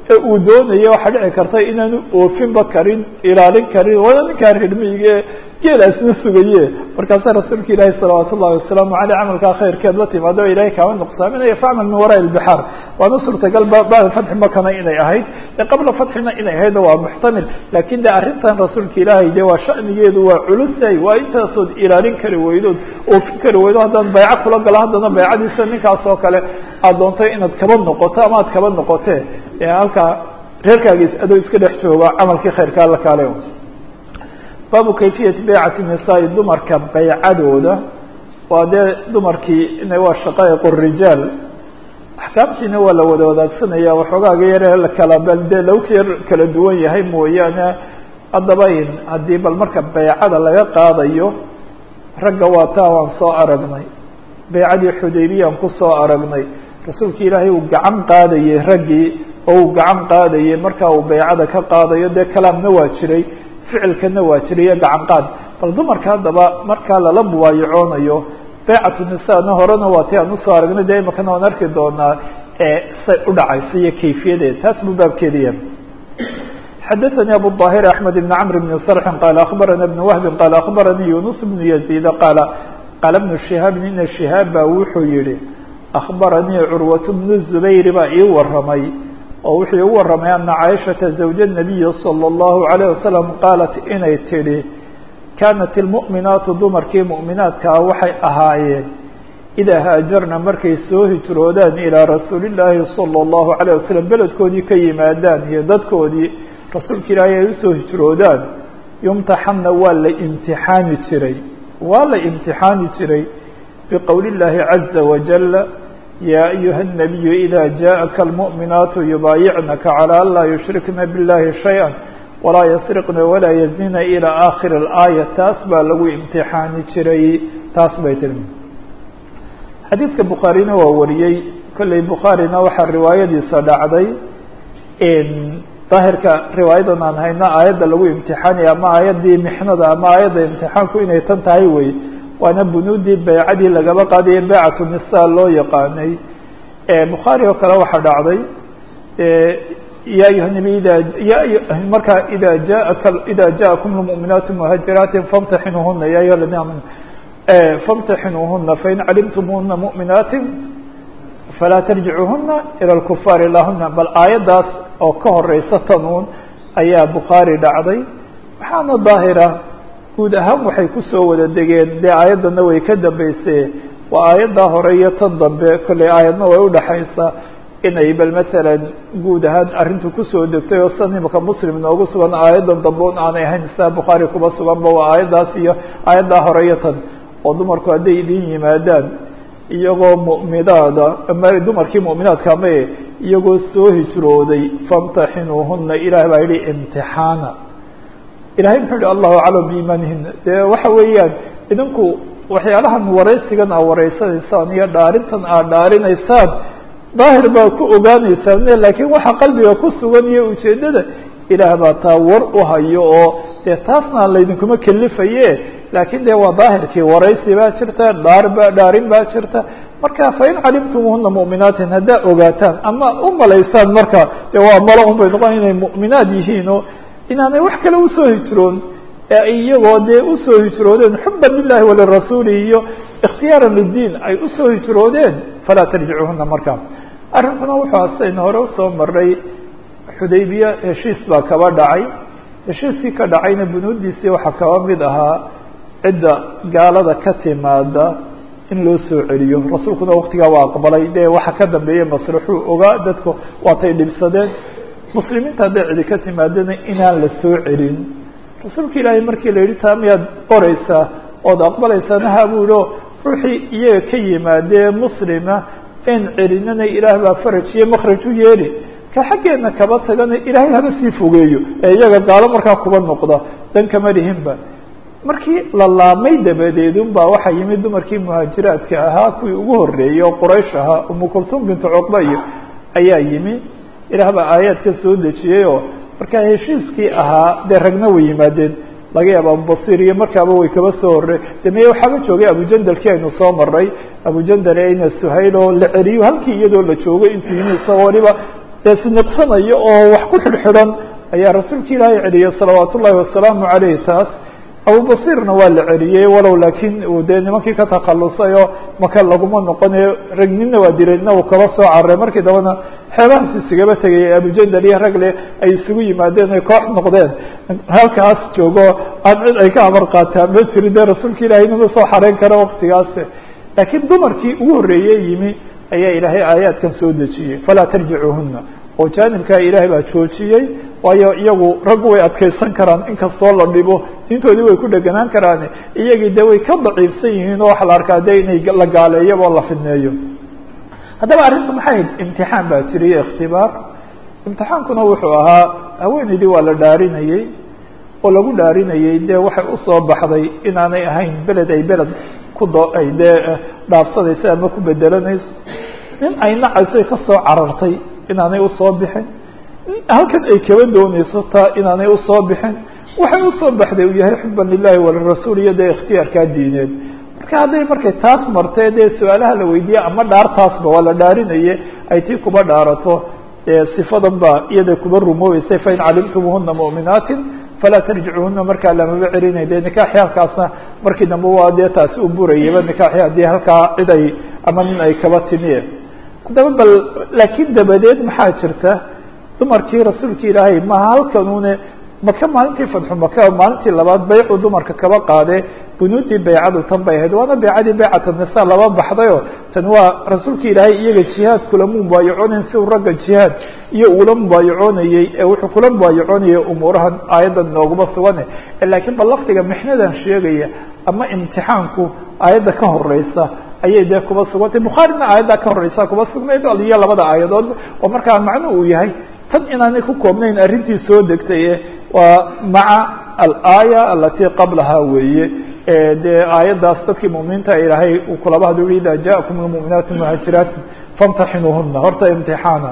ee uu doonaya waxaa dhici karta inaanu oofinba karin ilaalin karin wada ninkaa reermiyiga ee geelaasna sugaye markaasaa rasuulka ilaahi salawaat ullahi wasalaamu aleyh camalkaa khayrkeed la timaado o ilahay kaama nuqsaaminaya facmal min waraai lbixaar waana suurtagal bacda fatxi makana inay ahayd ee qabla fatxina inay ahaydna waa muxtamil lakin de arrintan rasuulka ilaahay de waa shanigeedu waa culusay waa intaasood ilaalin kari weydood oofin kari weydo haddaan bayco kula galo haddana baycadiisa ninkaas oo kale aad doontay inaad kaba noqoto ama aad kaba noqotee halkaa reerkaagiis adoo iska dhex jooga camalkii khayrkaa la kaale baabu kayfiyati baycati nisaa-i dumarka baycadooda waa dee dumarkii waa shaqaa'iq rijaal axkaamtiina waa la wada wadaagsanaya waxoogaaga yare la kala bal dee lagu yar kala duwan yahay mooyaane haddaba in haddii bal marka baycada laga qaadayo ragga waa taa waan soo aragnay baycadii xudaybiyaan kusoo aragnay rasuulka ilaahay uu gacan qaadayey raggii oo uu gacan qaadayey markaa uu baycada ka qaadayo dee kalaamna waa jiray ficilkana waa jiray iyo gacan qaad bal dumarka haddaba markaa lala mubaayacoonayo baycatu nisaana horena waa ti aan usoo aragnay dee imakana waan arki doonaa say u dhacayso iyo kayfiyadeed taas buu baabkeeda yahay xadaثnي abu الظاhir أحmed بن cمr بن صرح qال أخbarana بن وهب qال أخbaranii يuنس بن يزيد qال qاla بن شهاaب ina شهاaب ba wuxuu yihi أخbaranii curwaة بن الزbayr baa ii waramay oo wuxuu igu waramay ana caiشhaةa زawج النabiyi slى الlaهu عalيه waسلم qaalat inay tidhi kanat الmuؤminaatu dumarkii muؤminaadkaa waxay ahaayeen idaa haajarna markay soo hijroodaan ilىa rasuuli الlaahi salى الlahu عalيه waslم beledkoodii ka yimaadaan iyo dadkoodii rasuulka ilaahay ay usoo hijroodaan yumtaxanna waa la imtixaani jiray waa la imtixaani jiray biqowli اllaahi caza wajala yaa ayuha الnabiyu ida jaءaka almuؤminaatu yubaayicnaka calى an laa yushrikna biاllahi shayئa walaa yasriqna walaa yaznina ilى aakhir اlaaya taas baa lagu imtixaani jiray taas bay tiri xadiidka bukhaarina waa wariyey kolley bukhaarina waxaa riwaayadiisa dhacday daahirka riwaayadan aan hayno aayadda lagu imtixaanaya ama aayaddii mixnada ama aayadda imtixaanku inay tan tahay wey waana bunuudii baycadii lagaba qaadaya baycatu nisa loo yaqaanay bukhaari oo kale waxaa dhacday ya ayuha nabi ida ya markaa ida jaaka ida jaakum lmuؤminaatu muhaajiraatin famtaxinuuhuna ya ayuha ladina amanu famtaxinuuhuna fain calimtumuhuna muؤminaatin falaa tarjicuuhuna ilى اlkufaar ilahuna bal aayaddaas oo ka horeysa tanuun ayaa bukhaari dhacday waxaana daahira guud ahaan waxay kusoo wada degeen dee aayaddana way ka dambeysee waa aayaddaa hore iyo tan dambe kolley aayadna way udhaxaysaa inay bal masalan guud ahaan arrintu kusoo degtay oo san imaka muslim noogu sugan aayaddan dambe un aanay ahayn sidaa bukhaari kuba suganba waa aayaddaas iyo aayaddaa hore iyo tan oo dumarku hadday idin yimaadaan iyagoo mu'minaada ama dumarkii mu'minaadka amae iyagoo soo hijrooday famtaxinuuhuna ilaah baa yihi imtixaana ilahay muxuu yihi allahu aclam biimaanihina dee waxa weeyaan idinku waxyaalahan waraysigan aa wareysanaysaan iyo dhaarintan aad dhaarinaysaan daahir baa ku ogaanaysaan laakiin waxa qalbiga ku sugan iyo ujeedada ilaah baa taa war u hayo oo dee taasna laydinkuma kelifaye laakiin de waa daahirkii waraysi baa jirta dhaar ba dhaarin baa jirta marka fain calimtumuhuna muؤminaatin haddaa ogaataan ama u malaysaan marka de waa malo un bay noqon inay muؤminaad yihiin oo inaanay wax kale usoo hijroon ee ay iyagoo dee usoo hijroodeen xuba lilahi walirasuuli iyo ikhtiyaara lidiin ay usoo hijroodeen falaa tarjicuhuna marka arrinkuna wuxuu asayna hore usoo maray xudaybiya heshiis baa kaba dhacay heshiiskii ka dhacayna bunuudiisii waxaa kaba mid ahaa cidda gaalada ka timaada in loo soo celiyo rasuulkuna waktigaa waa aqbalay dee waxa ka dambeeyey maslaxuu ogaa dadku waatay dhibsadeen muslimiinta hadday cidi ka timaadana inaan la soo celin rasuulka ilaahay markii la yidhi taa miyaad qoraysaa ood aqbalaysaana ha buu yihi ruuxii iyaga ka yimaadee muslima in celinana ilaah baa faraj iyo makraj u yeeli ka xaggeena kaba tagana ilaahay haba sii fogeeyo ee iyaga gaalo markaa kuba noqda dan kama dhihinba markii la laamay dabadeedun baa waxaa yimid dumarkii muhaajiraadka ahaa kuwii ugu horeeyey oo quraysh ahaa umu kultum bintu cuqba iyo ayaa yimi ilaah baa aayaadka soo dejiyey oo markaa heshiiskii ahaa dee ragna way yimaadeen laga yaaba abubasir iyo markaaba way kaba soo horey de meye waxaaba joogay abujandalkii aynu soo maray abujandal ina suhayl oo la celiyo halkii iyadoo la joogay intuu yimi isagoo waliba dee siniqsanayo oo wax ku xidhxidhan ayaa rasuulka ilaahay celiyey salawaat ullahi wasalaamu caleyh taas abubasirna waa la celiyey walow laakiin uu dee nimankii ka takhalusay oo maka laguma noqonayo rag nina waa diray nina uu kaba soo cararay markii dambana xeebahaas isigaba tegayay abujandal iyo ragle ay isugu yimaadeen ay koox noqdeen halkaas joogo aan cid ay ka amar qaataan ma jirin dee rasuulka ilahay nima soo xareyn kara waktigaas laakiin dumarkii ugu horreeyey yimi ayaa ilaahay aayaadkan soo dejiyey falaa tarjicuuhuna oo jaanibkaa ilaahay baa joojiyey waayo iyagu raggu way adkaysan karaan inkastoo la dhibo diintoodii way ku dheganaan karaan iyagii de way ka daciifsan yihiin oo waxa la arkaa de inay la gaaleeyaba oo la fidneeyo haddaba arrinta maxay ahayd imtixaan baa jira iyo ikhtibaar imtixaankuna wuxuu ahaa haweeneydii waa la dhaarinayey oo lagu dhaarinayey dee waxay usoo baxday inaanay ahayn beled ay beled ku do ay dee dhaafsanayso ama ku bedelanayso nin ay nacayso ay kasoo carartay inaanay usoo bixin halkan ay kaba doonayso taa inaanay usoo bixin waxay usoo baxday uu yahay xuban lilahi walirasuul iyo dee ikhtiyaarkaa diineed marka hadday markay taas martee dee su-aalaha la weydiiye ama dhaartaasba waa la dhaarinaye ay tii kuba dhaarato sifadan ba iyada kuba rumoobeysay fain calimtumuhuna mu'minaatin falaa tarjicuhuna markaa lamaba celinay de nikaaxi halkaasna markii dambe waa dee taasi u burayaba nikaaxi haddii halkaa cid ay ama nin ay kaba timiye haddaba bal laakiin dabadeed maxaa jirta dumarkii rasuulka ilaahay maha halkanune maka maalintii fadxu maka maalintii labaad baycu dumarka kaba qaadee bunuudii baycadu tan bay ahayd waana baycadii baycat nisa laba baxdayo tan waa rasuulka ilaahay iyaga jihaad kulama mubaayaconayn si uu ragga jihaad iyo ula mubaayacoonayey ee wuxuu kula mubaayacoonayay umuurahan aayaddan nooguma sugane laakiin bal lafdiga mixnadan sheegaya ama imtixaanku aayadda ka horeysa ayay dee kuba sugantay bukhaarina aayaddaa ka horeysa kuba sugnayd iyo labada aayadood oo markaa macnu uu yahay tan inaanay ku koobnayn arrintii soo degtay waa maca alaaya alatii qablaha weeye dee aayaddaas dadkii muminiinta ilaahay uu kulaba haduu ida jaakum lmuminaatu muhaajiraatin famtaxinuuhuna horta imtixaana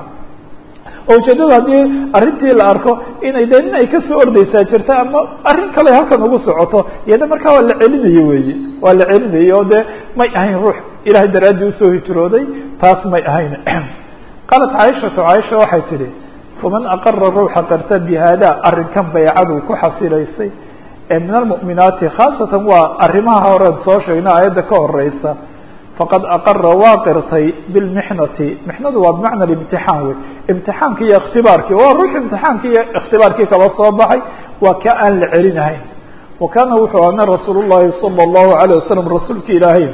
oo ujeedada haddii arrintii la arko inay dee nin ay kasoo ordeysaa jirta ama arrin kale halkan ugu socoto iyada markaa waa la celinaye weeye waa la celinayay oo dee may ahayn ruux ilahay daraaddii usoo hijrooday taas may ahayn qaalat caaishatu caaisha waxay tidhi faman aqara ruuxa qarta bi haada arrinkan baycadu ku xasilaysay ee min almu'minaati khaasatan waa arrimaha horean soo sheegna aayadda ka horeysa faqad aqara waa qirtay bilmixnati mixnadu waa bimacna imtixaan wey imtixaanki iyo ikhtibaarkii waa ruux imtixaankii iyo ikhtibaarkii kaba soo baxay waa ka aan la celinahayn wa kaana wuxuu ana rasuul llahi sala allahu alayh wasalam rasuulka ilaahay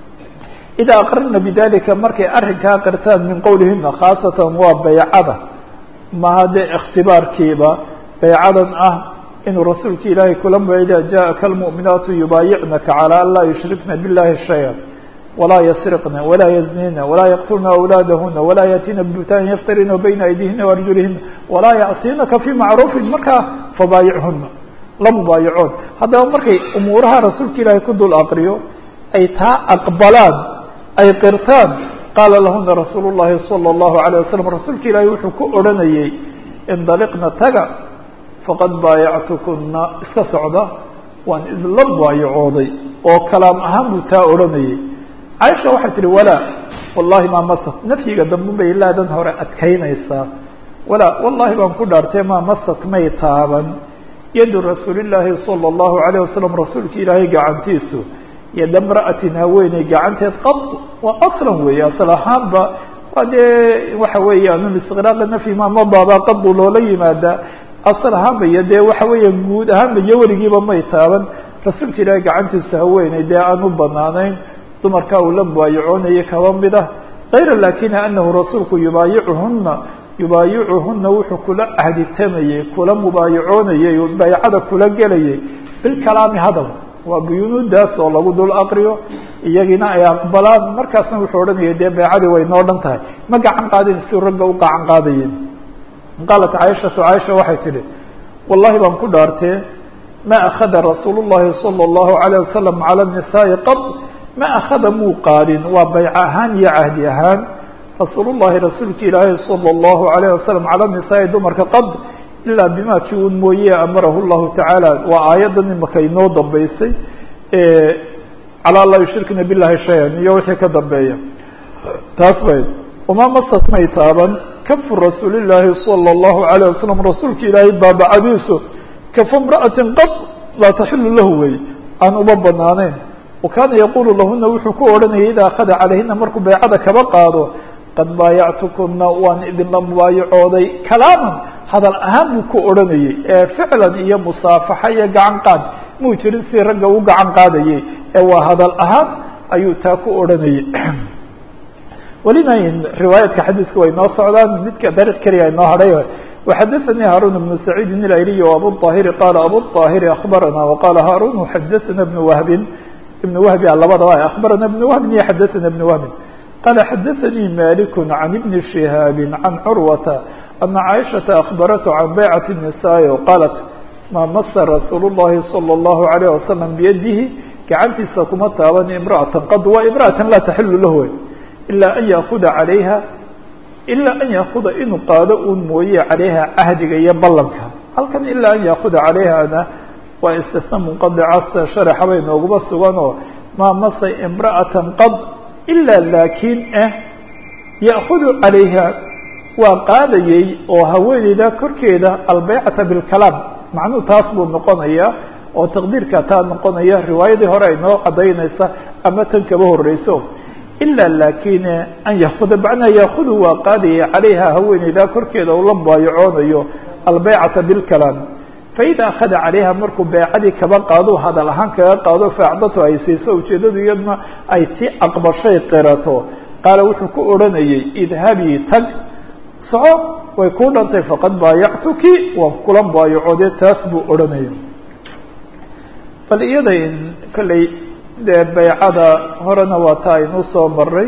idaa aqrarna bidalika markay arrinkaa qirtaan min qowlihina khaasatan waa baycada maha dee ikhtibaarkiiba baycadan ah inuu rasuulka ilaahay kula ida jaءaka almuؤminaatu yubaayicnaka calى an laa yushrikna biاllahi shaya walaa yasriqna walaa yaznina walaa yaqtulna awlaadahuna walaa yaatiina bbutaan yaftarina bayna aydihina waarjulihina walaa yacsinaka fi macruufin markaa fabaayichuna la mubaayicoon haddaba markay umuuraha rasuulka ilaahay ku dul aqriyo ay taa aqbalaan ay qirtaan qaala lahuna rasuul الlahi salى الlahu عalيه wasalam rasuulka ilaahi wuxuu ku odhanayey indaliqna taga faqad baayactukuna iska socda waan idla baayacooday oo kalaam ahaan buu taa odhanayey caaisha waxay tihi walaa wallahi maa masat nafyiga dambe bay laadan hore adkaynaysaa walaa wallahi baan ku dhaartay maa masat may taaban yadu rasuuli llaahi salى الlahu عalيه wasalam rasuulka ilaahay gacantiisu yada mra'atin haweeney gacanteed qad waa aslan weeye asal ahaanba waa dee waxa weeyaan istiqraaqi nafyi ma madaaba qadu loola yimaadaa asal ahaanba iyo dee waxa weeya guud ahaanba iyo weligiiba may taaban rasuulka ilaahay gacantiisa haweeney dee aan u banaanayn dumarkaa uu la mubaayicoonayay kaba mid ah kayra lakina anahu rasuulku yubaayicuhuna yubaayicuhuna wuxuu kula cahditamayey kula mubaayicoonayey baycada kula gelayay bilkalaami hadal waa buyunuudaas oo lagu dul aqriyo iyagiina ay aqbalaan markaasna wuxuu odhanaya dee beecadii way noo dhan tahay ma gacan qaadin si ragga u gacan qaadayen qaalat caaishatu caaisha waxay tidhi wallahi baan ku dhaartee ma akhada rasuul llahi salى اllahu alayه wasalam cala nisaai qad ma akhada muu qaadin waa bayco ahaan iyo cahdi ahaan rasuul llahi rasuulka ilaahi salى اllahu alayh wasalam cala nisaai dumarka qad ilaa bima kii un mooye amarahu llahu tacaala waa aayaddan imaka inoo dambeysay calaa laa yushrikna billahi shayan iyo wixii ka dambeeya taas bay uma masat may taaban kafu rasuuli llaahi salى اllahu alayه wasalam rasuulka ilaahay baabacadiisu kafu imra'atin qad laa taxilu lahu wey aan uma banaanayn wa kaana yaqulu lahuna wuxuu ku odhanayay idaa akhada calayhina markuu baycada kaba qaado qad baayactukuna waan idinla mubaayacooday kalaaman hadal ahaan buu ku odhanayay ee ficlan iyo musaafaxa iyo gacan qaad muu jirin si ragga u gacan qaadayay ee waa hadal ahaan ayuu taa ku odhanayay welina riwaayaadka xadiiska way noo socdaan midka dariiq keliya inoo hadhay وxadثnي hاrون بن سعيid الأيلي وأbو الطاhر qال أbو الطاhر أخبرnا وqال hاrون xadثna بن وهب بن وهب labadaba أخبرna بن وهب iyo xadثna بن وهب qال xadثnي مالك عن بن شهاaب عن cروة أن عائشhaة أخبرته عن بيعة النساء qالت mا mس رsuuل اللhi صلى الله عليه وسلم بيده gacantiisa kuma taaban امرأة qd wa امرأة laa تحل lah إلا أن يأخذa عaليها ilaa an yaakuda inuu qaado uun mooye calayha cahdiga iyo ballanka halkan ilaa an yaakuda calayhana waa istisna munqadica sida sharaxa bay nooguba sugan oo maa masa imra'atan qad ilaa laakiin ah ya'kudu calayha waa qaadayey oo haweeneyda korkeeda albeycata bilkalaam macnuhu taas buu noqonayaa oo taqdiirka taa noqonaya riwaayadii hore ay noo cadaynaysa ama tan kaba horeyso ilaa lakin an yakuda macnaa yaakudu waa qaadaya calayha haweeneyda korkeeda uu la mubaayacoonayo albeycata bilkalaam faida akhada calayha markuu beecadii kaba qaado hadal ahaan kaga qaado faacdatu ay siiso ujeedadu iyaduna ay ti aqbashay qirato qaala wuxuu ku odhanayay idhabii tag soco way kuu dhantay faqad baayactuki waan kula mubaayacoode taas buu odhanaya bal iyada kolley dee baycada horena waa taa aynuu soo maray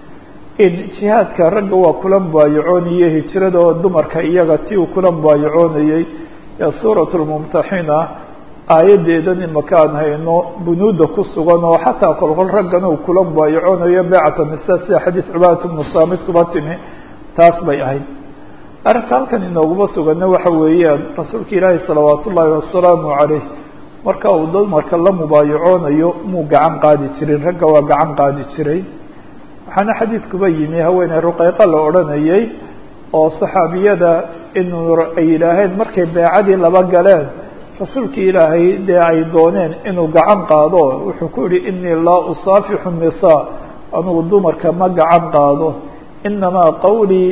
in jihaadka ragga waa kula mubaayacoonayey hijrada oo dumarka iyaga ti uu kula mubaayacoonayey ee suurat lmumtaxina aayaddeedan imaka aan hayno bunuuda ku sugan oo xataa kolkol raggana uu kula mubaayacoonayo beycata nisa sida xadiis cubaadat bnu saamid kuba timi taas bay ahayd arrinka halkan inooguma suganna waxa weeyaan rasuulka ilaahi salawaat ullaahi wasalaamu caleyh marka uu dumarka la mubaayacoonayo muu gacan qaadi jirin ragga waa gacan qaadi jiray waxaana xadiidkuba yimi haweeney ruqeyqa la odhanayay oo saxaabiyada inuu ay yidhaaheen markay beecadii laba galeen rasuulkii ilaahay dee ay dooneen inuu gacan qaado wuxuu ku yihi inii laa usaafixu nisaa anugu dumarka ma gacan qaado inamaa qawlii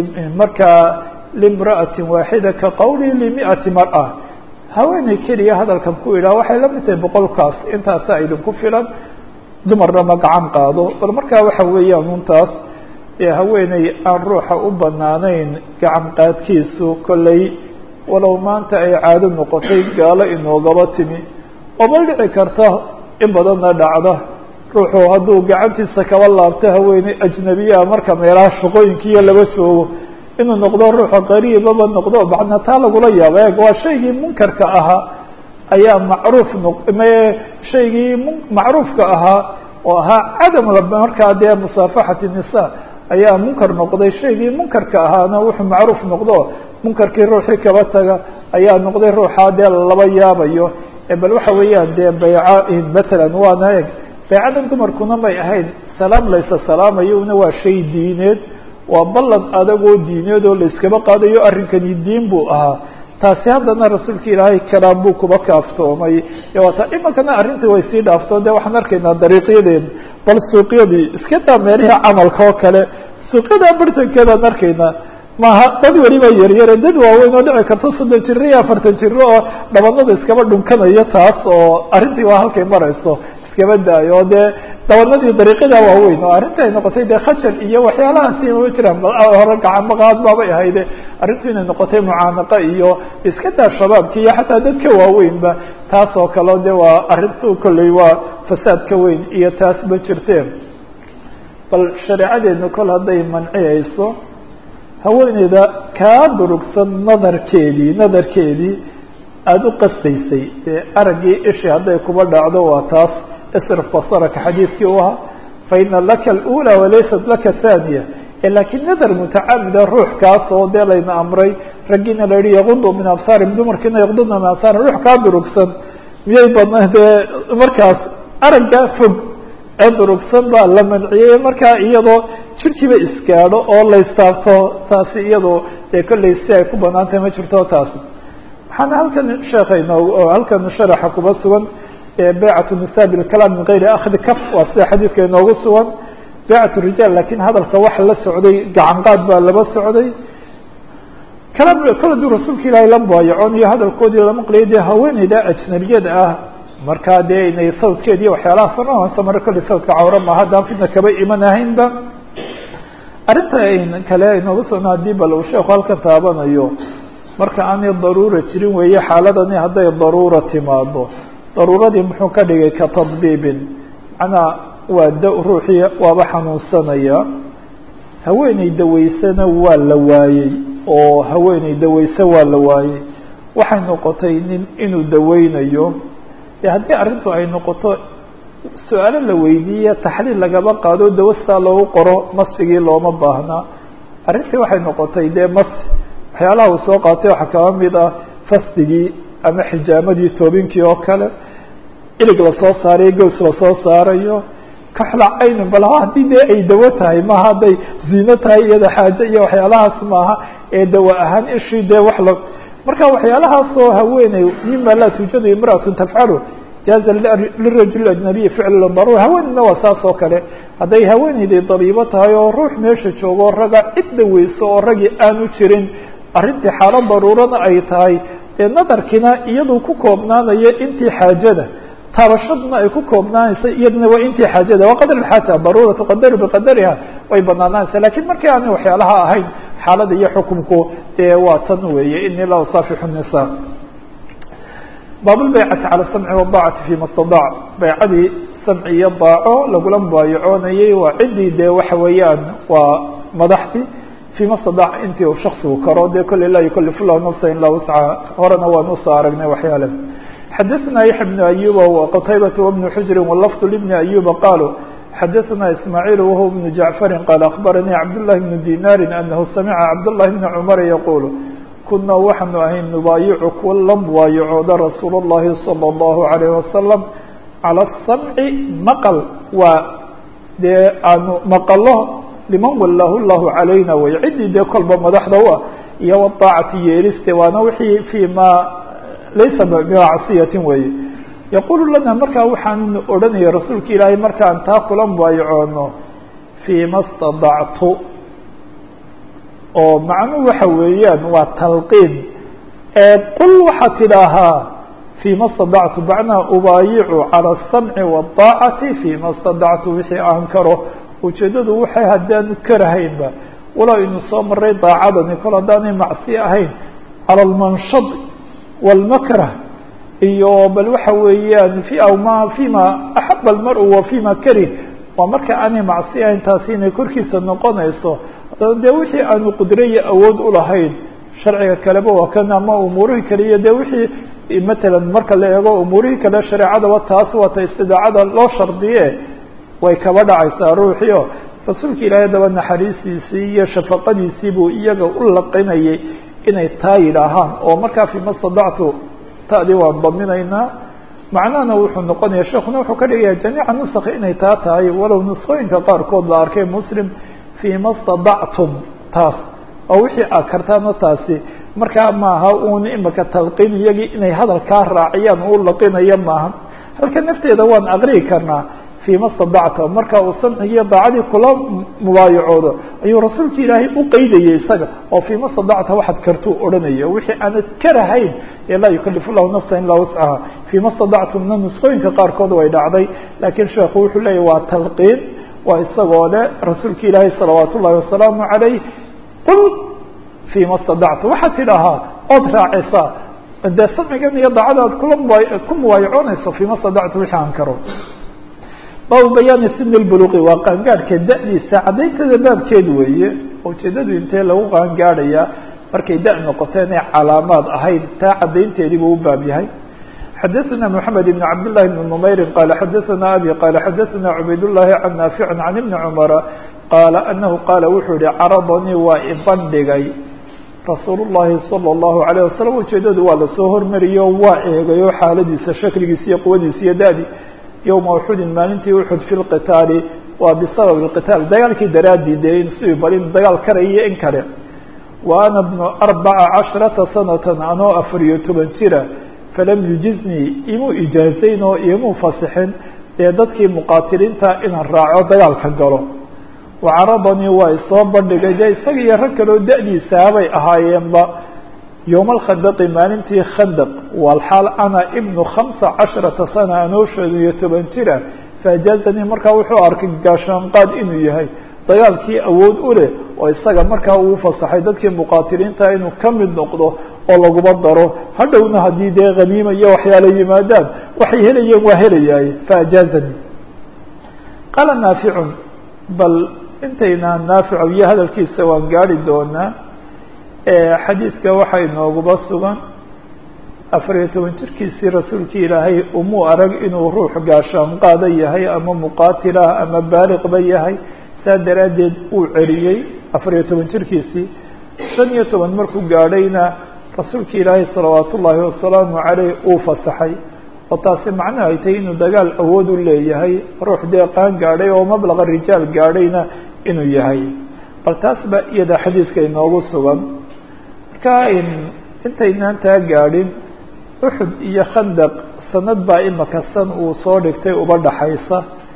markaa limra'ati waaxida ka qawlii limi'ati mar'a haweeney keliya hadalkan ku yidhaha waxay la mid tahay boqolkaas intaasa idinku filan dumarna ma gacan qaado bal markaa waxa weeyaan untaas haweeney aan ruuxa u banaanayn gacan qaadkiisu kolley walow maanta ay caado noqotay gaalo inoogaba timi oo ma dhici karta in badanna dhacda ruuxu hadduu gacantiisa kaba laabto haweeney ajnabiyaa marka meelaha shaqooyinkiiyo laba joogo inuu noqdo ruuxa qariibaba noqdo macnaa taa lagula yaabo eeg waa shaygii munkarka ahaa ayaa macruuf noq me shaygii m macruufka ahaa oo ahaa cadam markaa dee musaafaxati nisa ayaa munkar noqday shaygii munkarka ahaana wuxuu macruuf noqdo munkarkii ruuxii kaba taga ayaa noqday ruuxaa dee laba yaabayo bal waxa weeyaan dee bayca matalan waana eg baycadan dumarkuna may ahayn salaam laysa salaamayo una waa shay diineed waa ballan adagoo diineed oo layskaba qaadayo arrinkani diin buu ahaa taasi haddana rasuulka ilaahay kalaam buu kuba kaaftoomay waata imankana arrintii way sii dhaafto de waxaan arkaynaa dariiqyadeen bal suuqyadii iska daa meelihii camalka oo kale suuqyada bartankeedaan arkaynaa maaha dad weliba yaryare dad waaweyn oo dhici karta soddon jiro iyo afartan jiro oo dhabanada iskaba dhunkanayo taas oo arrintii waa halkay marayso iskaba daayo oo dee dhabanadii dariiqyada waaweyn oo arrinta ay noqotay dee khajal iyo waxyaalahaasi mama jiraan hore gacanmaqaad baabay ahayde arrintu inay noqotay mucaanaqa iyo iska daa shabaabki iyo xataa dadka waaweynba taas oo kaleo de waa arrintu kolley waa fasaad ka weyn iyo taas ma jirteen bal shareecadeenu kol hadday manciyayso haweeneyda kaa durugsan nadarkeedii nadarkeedii aada u qastaysay dee araggii ishii hadday kuba dhacdo waa taas isrif basaraka xadiidkii u ahaa faina laka alأulى walaysat laka thaniya lakiin nadar mutacamida ruux kaas oo dee layna amray raggiina la yihi yaqudu min absaarihim dumarkiina yaqdudna min absaarihim ruux kaa durugsan miyay badna dee markaas araggaa fog ee durugsan baa la manciyey markaa iyadoo jirkiiba isgaadho oo laystaabto taasi iyado dee kolley si ay ku banaan tahay ma jirto taasi waxaana halkan sheekha inoo halkan sharaxa kuba sugan baycat nisa bilkalaam min gayri akhdi kaf waa sida xadiidka inoogu sugan baycat rijaal lakin hadalka waxa la socday gacan qaad baa laba socday kalaam kala duu rasuulka ilaahay la baayacoon iyo hadalkoodii lama qliyo dee haweeneyda ajnabiyada ah markaa dee inay sawdkeed iyo waxyaalaha sanoonsa mare kolley sawdka cawra ma haddaan fidna kaba iman ahaynba arrinta kale inoogu sugna hadii bal uu sheeku halkan taabanayo marka aanay daruura jirin weeye xaaladani hadday daruura timaado daruuradii muxuu ka dhigay ka tadbiibin macnaa waa da ruuxii waaba xanuunsanaya haweeney dawaysana waa la waayey oo haweeney dawayse waa la waayey waxay noqotay nin inuu daweynayo dee haddii arrintu ay noqoto su-aalo la weydiiya taxliil lagaba qaado dawo sidaa loogu qoro masigii looma baahnaa arrintii waxay noqotay dee mas waxyaalaha uu soo qaatay waxaa kaba mid ah fasdigii ama xijaamadii toobinkii oo kale ilig lasoo saarayo gows lasoo saarayo kaxla caynin bal haddii dee ay dawo tahay maaha hadday ziino tahay iyada xaaje iyo waxyaalahaas maaha ee dawo ahaan ishii dee wax la marka waxyaalahaasoo haweeney mima laa tuujadu imraatun tafcalu jaaza lirajul ajnabiyi ficl daruura haweeneyna waa saas oo kale hadday haweeneyday dabiibo tahay oo ruux meesha joogo raga cid daweyso oo ragii aanu jirin arrintii xaalo daruurana ay tahay ee nadarkiina iyadu ku koobnaanayo intii xaajada taabashaduna ay ku koobnaanaysa iyaduna waa intii xaajada waa qadr xaaja daruura tuqadaru biqadariha way banaanaanaysa lakin markii aanay waxyaalaha ahayn xaalada iyo xukumku dee waa tan weeye ini la usaafixu nisa baabulbaycati cala samci wadaacati fima stadac baycadii samci iyo daaco lagula mubaayacoonayay waa ciddii dee waxa weeyaan waa madaxdii fima stadac intii uu shaksigu karo dee kolley laa yukalifu llahu nafsa ilaa wuscaha horena waan usoo aragnay waxyaale xadaثna yaحya بن أyuba وqtaybaة وبن xujri wlfظ لبن أyuba qalوا xadaثna ismاعيل whuwa بن jaعفari qال أخbaranii cabdاللahi بن dinاri أنhu samca cabdاللahi بن cmر yqul kuna waxaanu ahay nubaayicu kuwa la mubaayacooda rasuul الlahi slى الlaهu عalيه وasلم calى الsamci maql waa dee aanu maqlo liman walahu llahu عalayna wey ciddii dee kolba madaxda u ah iyo wطaacati yeeliste waana wixii fi ma laysa bimacصiyatin weeye yaqulu lana markaa waxaan odhanaya rasuulka ilaahay markaan taa kula mubaayacoono fima stadactu oo macnuhu waxa weeyaan waa talqiin ee qul waxaad tidhaahaa fima stadactu macnaha ubaayicu calى الsamci wالطaacati fima stadactu wixii aan karo ujeedadu waxay haddaanu karahaynba walow inu soo maray daacadani kol haddaanay macsi ahayn calى lmanshad wاlmakrah iyo bal waxa weeyaan fi aw ma fima axaba almar-u wa fima karih waa marka aanay macsi ahayn taasi inay korkiisa noqonayso haddana dee wixii aanu qudro iyo awood ulahayn sharciga kaleba waa kan ama umuurihii kale iyo dee wixii matalan marka la eego umuurihii kale shareecadaba taas waata istidaacada loo shardiye way kaba dhacaysaa ruuxio rasuulka ilaahay daba naxariistiisii iyo shafaqadiisii buu iyaga u laqinayay inay taa yidhaahaan oo markaa fima stadactu tadi waan daminaynaa macnahana wuxuu noqonaya sheekuna wuxuu ka dhigaya jamiica nusakha inay taa tahay walow nusqooyinka qaarkood la arkay muslim fima stadactum taas oo wixii aad kartaano taasi markaa maaha uun imika talqiin iyagii inay hadalkaa raaciyaan u laqinayo maaha halka nafteeda waan aqriyi karnaa fima stadacta marka uu samcigiiyo daacadii kula mubaayacoodo ayuu rasuulka ilaahay u qeydayay isaga oo fima stadacta waxaad kartuu odhanaya wixii aanad karahayn ee laa yukalifu llahu nafsa ilaa wuscaha fima stadactumna nusqooyinka qaarkood way dhacday laakiin sheekhu wuxuu leeyahy waa talqiin waa isagoo le rasuulka ilaahay salawaat ullahi wasalaamu calayh qul fima stadacta waxaad tidhaahaa ood raacisaa dee samcigan iyo daacada aad kula muba ku mubaayacoonayso fima stadacta wixii aan karo baabu bayaani sin lbuluqi waa qaangaadhka da-diisa caddaynteeda baabkeedu weeye ujeedadu intee lagu qaangaadhayaa markay da- noqoto inay calaamaad ahayd taa caddaynteedii buu u baab yahay xadaثna mحamed بn cabd لlahi بn نmayri qala xadaثna abi qala xadaثna cubayd الlahi can naafic can ibni cmara qaala anahu qaala wuxuu yihi caradanii waa ibandhigay rasuul الlahi salى الlahu عalيه wasalam ujeedadu waa lasoo hormariyo waa eegayo xaaladiisa shakligiisa iyo quwadiisa iyo da-di yowma uxudin maalintii uxud fi lqitaali waa bisabab اlqitaal dagaalkii daraadii dee in si bal in dagaal karaiyo in kale wa ana bnu arbaca casharata sanatan anoo afar iyo toban jira falam yujiznii imuu ijaazayn oo imuu fasixin dee dadkii muqaatiliinta inaan raaco dagaalka galo wacaradanii waa isoo bandhigay dee isaga iyo rag kaleo da-diisaabay ahaayeenba yowma alkhandaqi maalintii khandaq walxaal ana ibnu khamsa casharata sana anoo shan iyo toban jira faajaazanii markaa wuxuu arkay gaashaanqaad inuu yahay dagaalkii awood u leh oo isaga markaa uu fasaxay dadkii muqaatiliinta inuu ka mid noqdo oo laguma daro hadhowna haddii dee haniima iyo waxyaala yimaadaan waxay helayeen waa helayaay faajaazanii qaala naaficun bal intaynaan naafico iyo hadalkiisa waan gaari doonaa xadiidka waxaa inooguba sugan afar iyo toban jirkiisii rasuulkii ilaahay umuu arag inuu ruux gaashaanqaada yahay ama muqaatilah ama baaliqba yahay saa daraaddeed uu celiyey afar iyo toban jirkiisii shan iyo toban markuu gaadhayna rasuulka ilaahay salawaat ullaahi wasalaamu caleyh uu fasaxay oo taasi macnaha ay tahay inuu dagaal awood u leeyahay ruux dee qaan gaadhay oo mablaqa rijaal gaadhayna inuu yahay bal taas ba iyada xadiidka inoogu sugan marka intaynaan taa gaadhin uxud iyo khandaq sanad baa imaka san uu soo dhigtay uba dhaxaysa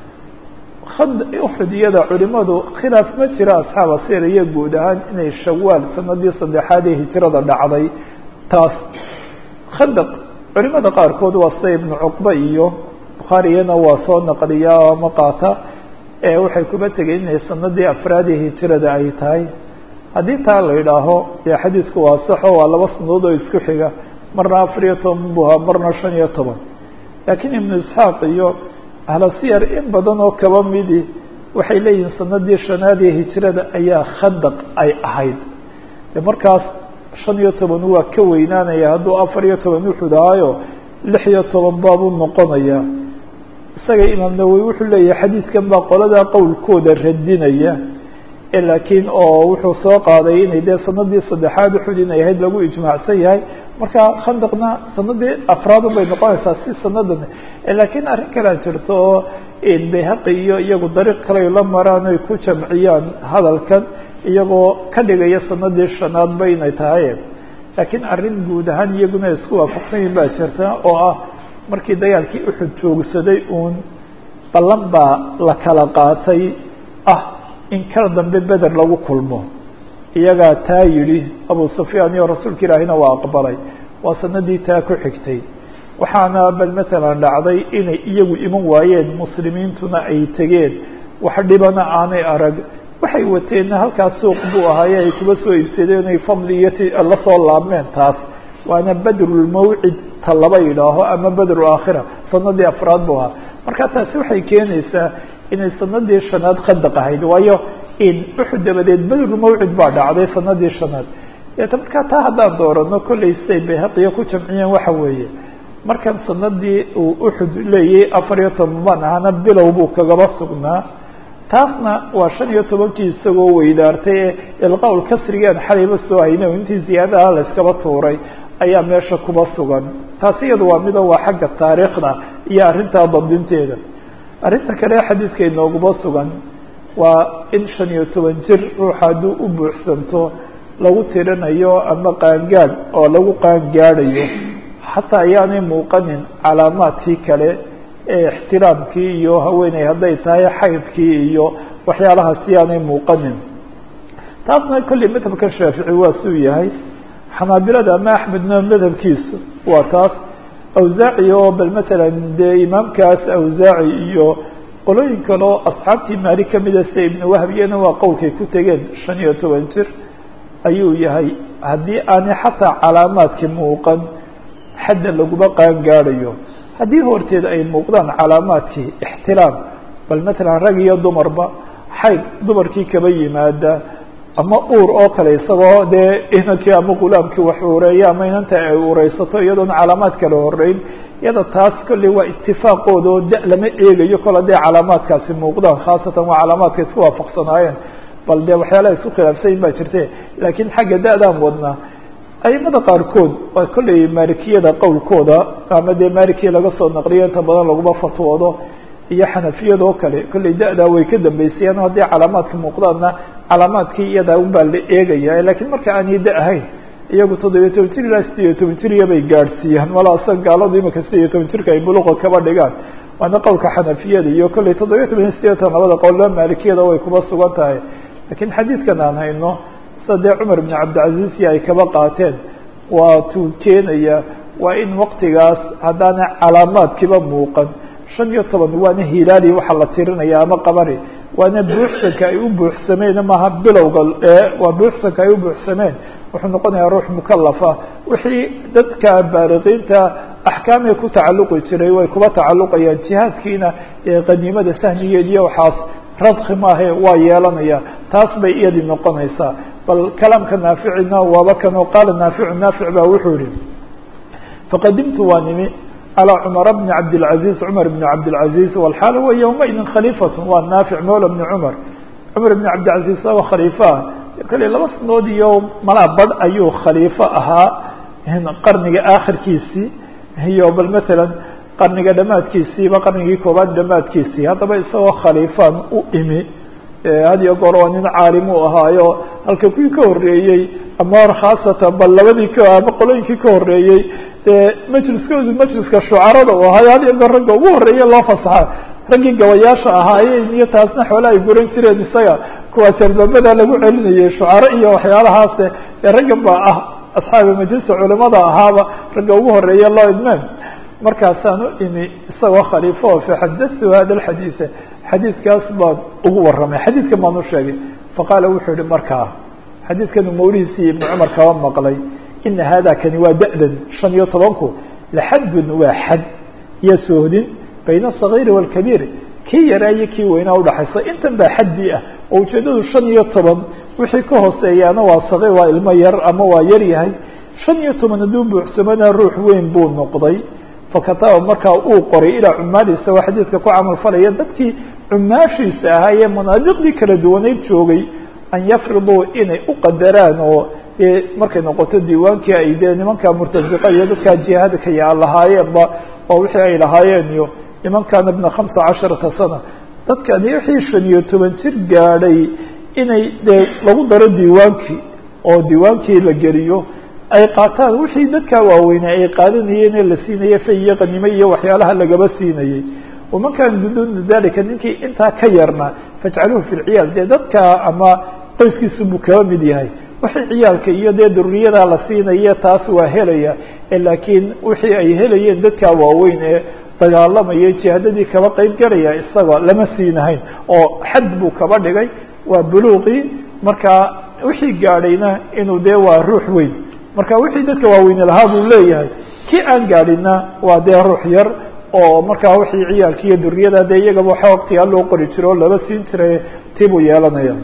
uxud iyada culimadu khilaaf ma jira asxaaba sir iyo guud ahaan inay shawaal sanadii saddexaad ee hijrada dhacday taas khandaq culimada qaarkood waa sida ibnu cuqba iyo bukhaariyana waa soo naqliyaa ama qaata waxay kuba tegeen inay sanadii afraad ee hijrada ay tahay haddii taa la idhaaho dee xadiidku waa saxo waa laba sanadood oo isku xiga marna afar iyo toban buha marna shan iyo toban laakiin ibnu isxaaq iyo ahla siyar in badan oo kaba midi waxay leeyihiin sanadii shanaad ee hijrada ayaa khandaq ay ahayd de markaas shan iyo toban waa ka weynaanaya hadduu afar iyo toban uxud ahaayo lix iyo toban baabuu noqonaya isaga imaam nawowi wuxuu leeyahay xadiidkan baa qoladaa qowlkooda radinaya laakiin oo wuxuu soo qaaday inay dee sanadii saddexaad uxud inay ahayd lagu ijmaacsan yahay marka khandaqna sanadii afraad bay noqonaysaa si sanadan laakiin arrin kalea jirto oo bayhaqi iyo iyagu dariiq kale la maraan ay ku jamciyaan hadalkan iyagoo ka dhigaya sanadii shanaad ba inay tahay laakiin arrin guud ahaan iyaguna isku waafaqsan yihin baa jirta oo ah markii dagaalkii uxud joogsaday uun ballan baa la kala qaatay ah in kal dambe beder lagu kulmo iyagaa taa yidhi abu sufyaan iyo rasuulka ilaahina waa aqbalay waa sanadii taa ku xigtay waxaana bal matalan dhacday inay iyagu iman waayeen muslimiintuna ay tegeen wax dhibana aanay arag waxay wateenna halkaas suuq buu ahaaye ay kuba soo iibsadeen ay fadli iyo ti la soo laabmeen taas waana bedrulmawcid ta laba yidhaaho ama bedru aakhira sanadii afraad buu ahaa marka taasi waxay keenaysaa inay sanadii shanaad khandaq ahayd waayo in uxud dabadeed bedrulmawcid baa dhacday sanadii shanaad deeta markaa taa haddaan doorano kollay siday bayhaqiya ku jamciyeen waxa weeye markan sanadii uu uxud leeyay afar iyo toban baan ahaana bilow buu kagaba sugnaa taasna waa shan iyo tobankii isagoo weydaartay ee ilqawl kasrigaan xalayba soo hayna intii ziyaadaha la iskaba tuuray ayaa meesha kuba sugan taasi iyadu waa mido waa xagga taariikhda iyo arrintaa dabdinteeda arrinta kale xadiidka inooguma sugan waa in shan iyo toban jir ruux hadduu u buuxsanto lagu tirinayo ama qaangaad oo lagu qaangaadhayo xataa ayaanay muuqanin calaamaadkii kale ee ixtiraamkii iyo haweeney hadday tahay xaydkii iyo waxyaalahaas yaanay muuqanin taasna kolley madhabka shaafici waa suu yahay xanaabilada ama axmedna madhabkiisu waa taas awsaaci oo bal matalan dee imaamkaas awsaaci iyo qolooyin kale oo asxaabtii maali kamida sida ibnu wahbiyana waa qowlkay ku tegeen shan iyo toban jir ayuu yahay haddii aanay xataa calaamaadki muuqan xadda laguma qaangaadhayo haddii horteed ay muuqdaan calaamaadkii ixtiraam bal matalan rag iyo dumarba xayd dumarkii kaba yimaada ama uur oo kale isagoo dee inankii ama gulaamkii wax uureeya ama inanta ay uureysato iyadoona calaamaad kale horeyn iyada taas kolley waa itifaaqooda oo da lama eegayo kol hadday calaamaadkaasi muuqdaan khaasatan waa calaamaadka isku waafaqsanaayeen bal dee waxyaalaha isku khilaafsanyin baa jirte laakiin xagga da-daan wadnaa aimada qaarkood waa kolley maalikiyada qowlkooda ama dee maalikiya laga soo naqliyo inta badan laguma fatwoodo iyo xanafiyadoo kale kollay da-daa way ka dambeysayaan haddii calaamaadka muuqdaanna calaamaadkii iyadaa unbaa la eegaya lakiin marka aanay da ahayn iyagu toddobiyo toban jir ilaa sideed iyo toban jiriya bay gaadhsiiyaan malasa gaaladu imika sideed iyo toban jirka ay buluqa kaba dhigaan waana qowlka xanafiyada iyo kollay toddobiyo toban iyo sideetan labada qowlba maalikiyada way kuba sugan tahay lakiin xadiidkan aan hayno sida dee cumar ibn cabdilcaziizya ay kaba qaateen waa tuu keenaya waa in waktigaas haddaana calaamaadkiiba muuqan shan iyo toban waana hilaali waxaa la tirinaya ama qabari waana buuxsanka ay u buuxsameen maaha bilowga waa buuxsanka ay u buuxsameen wuxuu noqonayaa ruux mukalafa wixii dadka baariqiinta axkaamay ku tacalluqi jiray way kuba tacalluqayaan jihaadkiina qaniimada sahmigeed iyo waxaas radki maahe waa yeelanaya taas bay iyadii noqonaysaa bal kalaamka naaficina waaba kanoo qaala naaficu naafic baa wuxuu yihi faqadimtu waa nimi calى cmar bni cabdilcaziz cumar bni cabdilcaziz walxaal huwa ywmaidin khaliifat waa naafic mawla bni cumar cumar bni cabdilcaziz aba khaliifaah kale laba sanood iyo malaa badh ayuu khaliifo ahaa qarniga aakhirkiisii iyo bal matalan qarniga dhamaadkiisiiba qarnigii koobaad dhamaadkiisii haddaba isagoo khaliifaan u imi had iyo goor waa nin caalim u ahaayo halka kuwii ka horeeyey ama khaasatan bal labadii k ama qolooyinkii ka horeeyey dee majliskoodu majliska shucarada u ahaayo had iyo goor ragga ugu horeeye loo fasaxa raggii gabayaasha ahaayeen iyo taasna xoola ay guran jireen isaga kuwaas albaabada lagu celinayay shucaro iyo waxyaalahaase ee raggan ba ah asxaabi majlisa culimada ahaaba ragga ugu horeeye loo idmeen markaasaan u imi isagoo khaliifo faxadatu hada alxadiida xadiidkaas baan ugu warramay xadiidkan baan u sheegay faqaala wuxuu yihi markaa xadiidkanu mawlihiisii ibnu cumar kaba maqlay ina hada kani waa da-dan shan iyo tobanku laxadun waa xad iyo sohdin bayna asagiiri wاlkabiir kii yaraa iyo kii weynaa udhaxaysa intan baa xaddii ah oo ujeedadu shan iyo toban wixii ka hooseeyaana waa sagiir waa ilmo yar ama waa yar yahay shan iyo toban hadduu buuxsamana ruux weyn buu noqday fakataba markaa uu qoray ilaa cumaadiisa oo xadiidka ku camal falaya dadkii cumaashiisa ahaa ee manaadiqdii kala duwaneyd joogay an yafriduu inay u qadaraan oo markay noqoto diiwaankii ay dee nimanka murtasiqa iyo dadkaa jihaadka yaa lahaayeenba oo wixii ay lahaayeen iyo nimankaana bna khamsa casharata sana dadkani wixii shan iyo toban jir gaadhay inay dee lagu daro diiwaankii oo diiwaankii la geliyo ay qaataan wixii dadkaa waaweynay ay qaadanayeen ee la siinayay fay iyo qanimo iyo waxyaalaha lagaba siinayey waman kaana biduuna dalika ninkii intaa ka yarna fajcaluuhu fi lciyaal dee dadka ama qoyskiisu buu kaba mid yahay wixii ciyaalka iyo dee duriyada la siinaya taas waa helaya laakiin wixii ay helayeen dadkaa waaweyn ee dagaalamaya jihaadadii kaba qeyb galaya isagoo lama siinahayn oo xad buu kaba dhigay waa buluuqii marka wixii gaadhayna inuu dee waa ruux weyn marka wixii dadka waaweyne lahaa buu leeyahay kii aan gaadhina waa dee ruux yar oo markaa wixii ciyaalka iyo duriyada dee iyagaba waxa waqtigaa loo qori jiro o laba siin jiray tii buu yeelanaya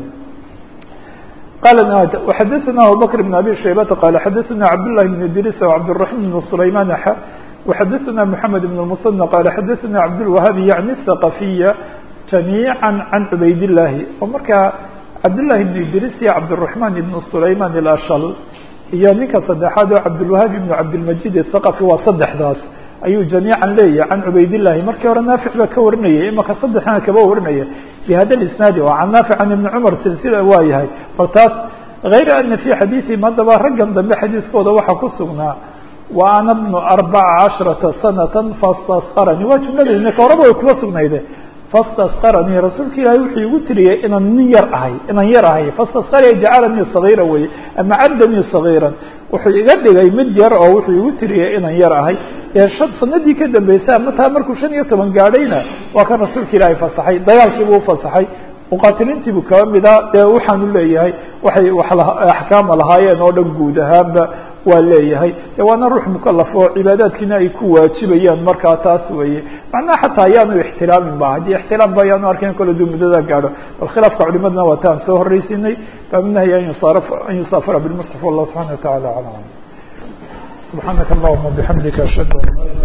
qala وxadثna abubكر بن abي شhaybة qال xadثna cabdاللahi بن idris وcabdالرaحيم بن سlayman x وxadثna محamed بن المصنى qال xadثna cabdالوهاb yعnي الثقفية جamيعا عan cubayd اللahi oo markaa cabdاللahi بن idris iyo cabdالرaحman بن سlayman الأshل iyo ninka saddexaad oo cabdالوهاb بن cabdالمجيد الثقفي waa saddexdaas ayuu jamiican leeyahay can cubaydillahi markii hore naafic baa ka warinayay imaka saddexna kaba warinaya bi hada isnaadi oo can naafic can ibni cumar silsila waa yahay bal taas hayra ana fi xadiiihim haddaba raggan dambe xadiiskooda waxaa ku sugnaa wa ana bnu arbaca casharata sanata fastasqaranii waa jumladayna ka horaba way kuba sugnayde fastasqaranii rasuulka ilaahay wuxuu igu tiriyey inaan nin yar ahay inaan yar ahay fastasqarya jacalanii sagiira weye ama caddanii sagiiran wuxuu iga dhigay mid yar oo wuxuu igu tiriyey inaan yar ahay ee shan sanadii ka dambeysay ama taa markuu shan iyo toban gaadhayna waa kan rasuulka ilaahay fasaxay dagaalkiibuu ufasaxay muqaatiliintiibuu kaba mida dee waxaanu leeyahay waxay axkaama lahaayeen oo dhan guud ahaanba waa leeyahay de waana ruux mukalaf oo cibaadaadkiina ay ku waajibayaan markaa taas weeye macnaha xataa ayaanu ixtilaamin ba haddii ixtilaam ba ayaanu arkayn kole duu muddada gaadho bal khilaafka culimadna waa taan soo horreysinay baaminahy an yusaaraf an yusaafara bilmusxaf wallah subxana wa tacala aclam subxaanaka allahuma bixamdika ashhadu an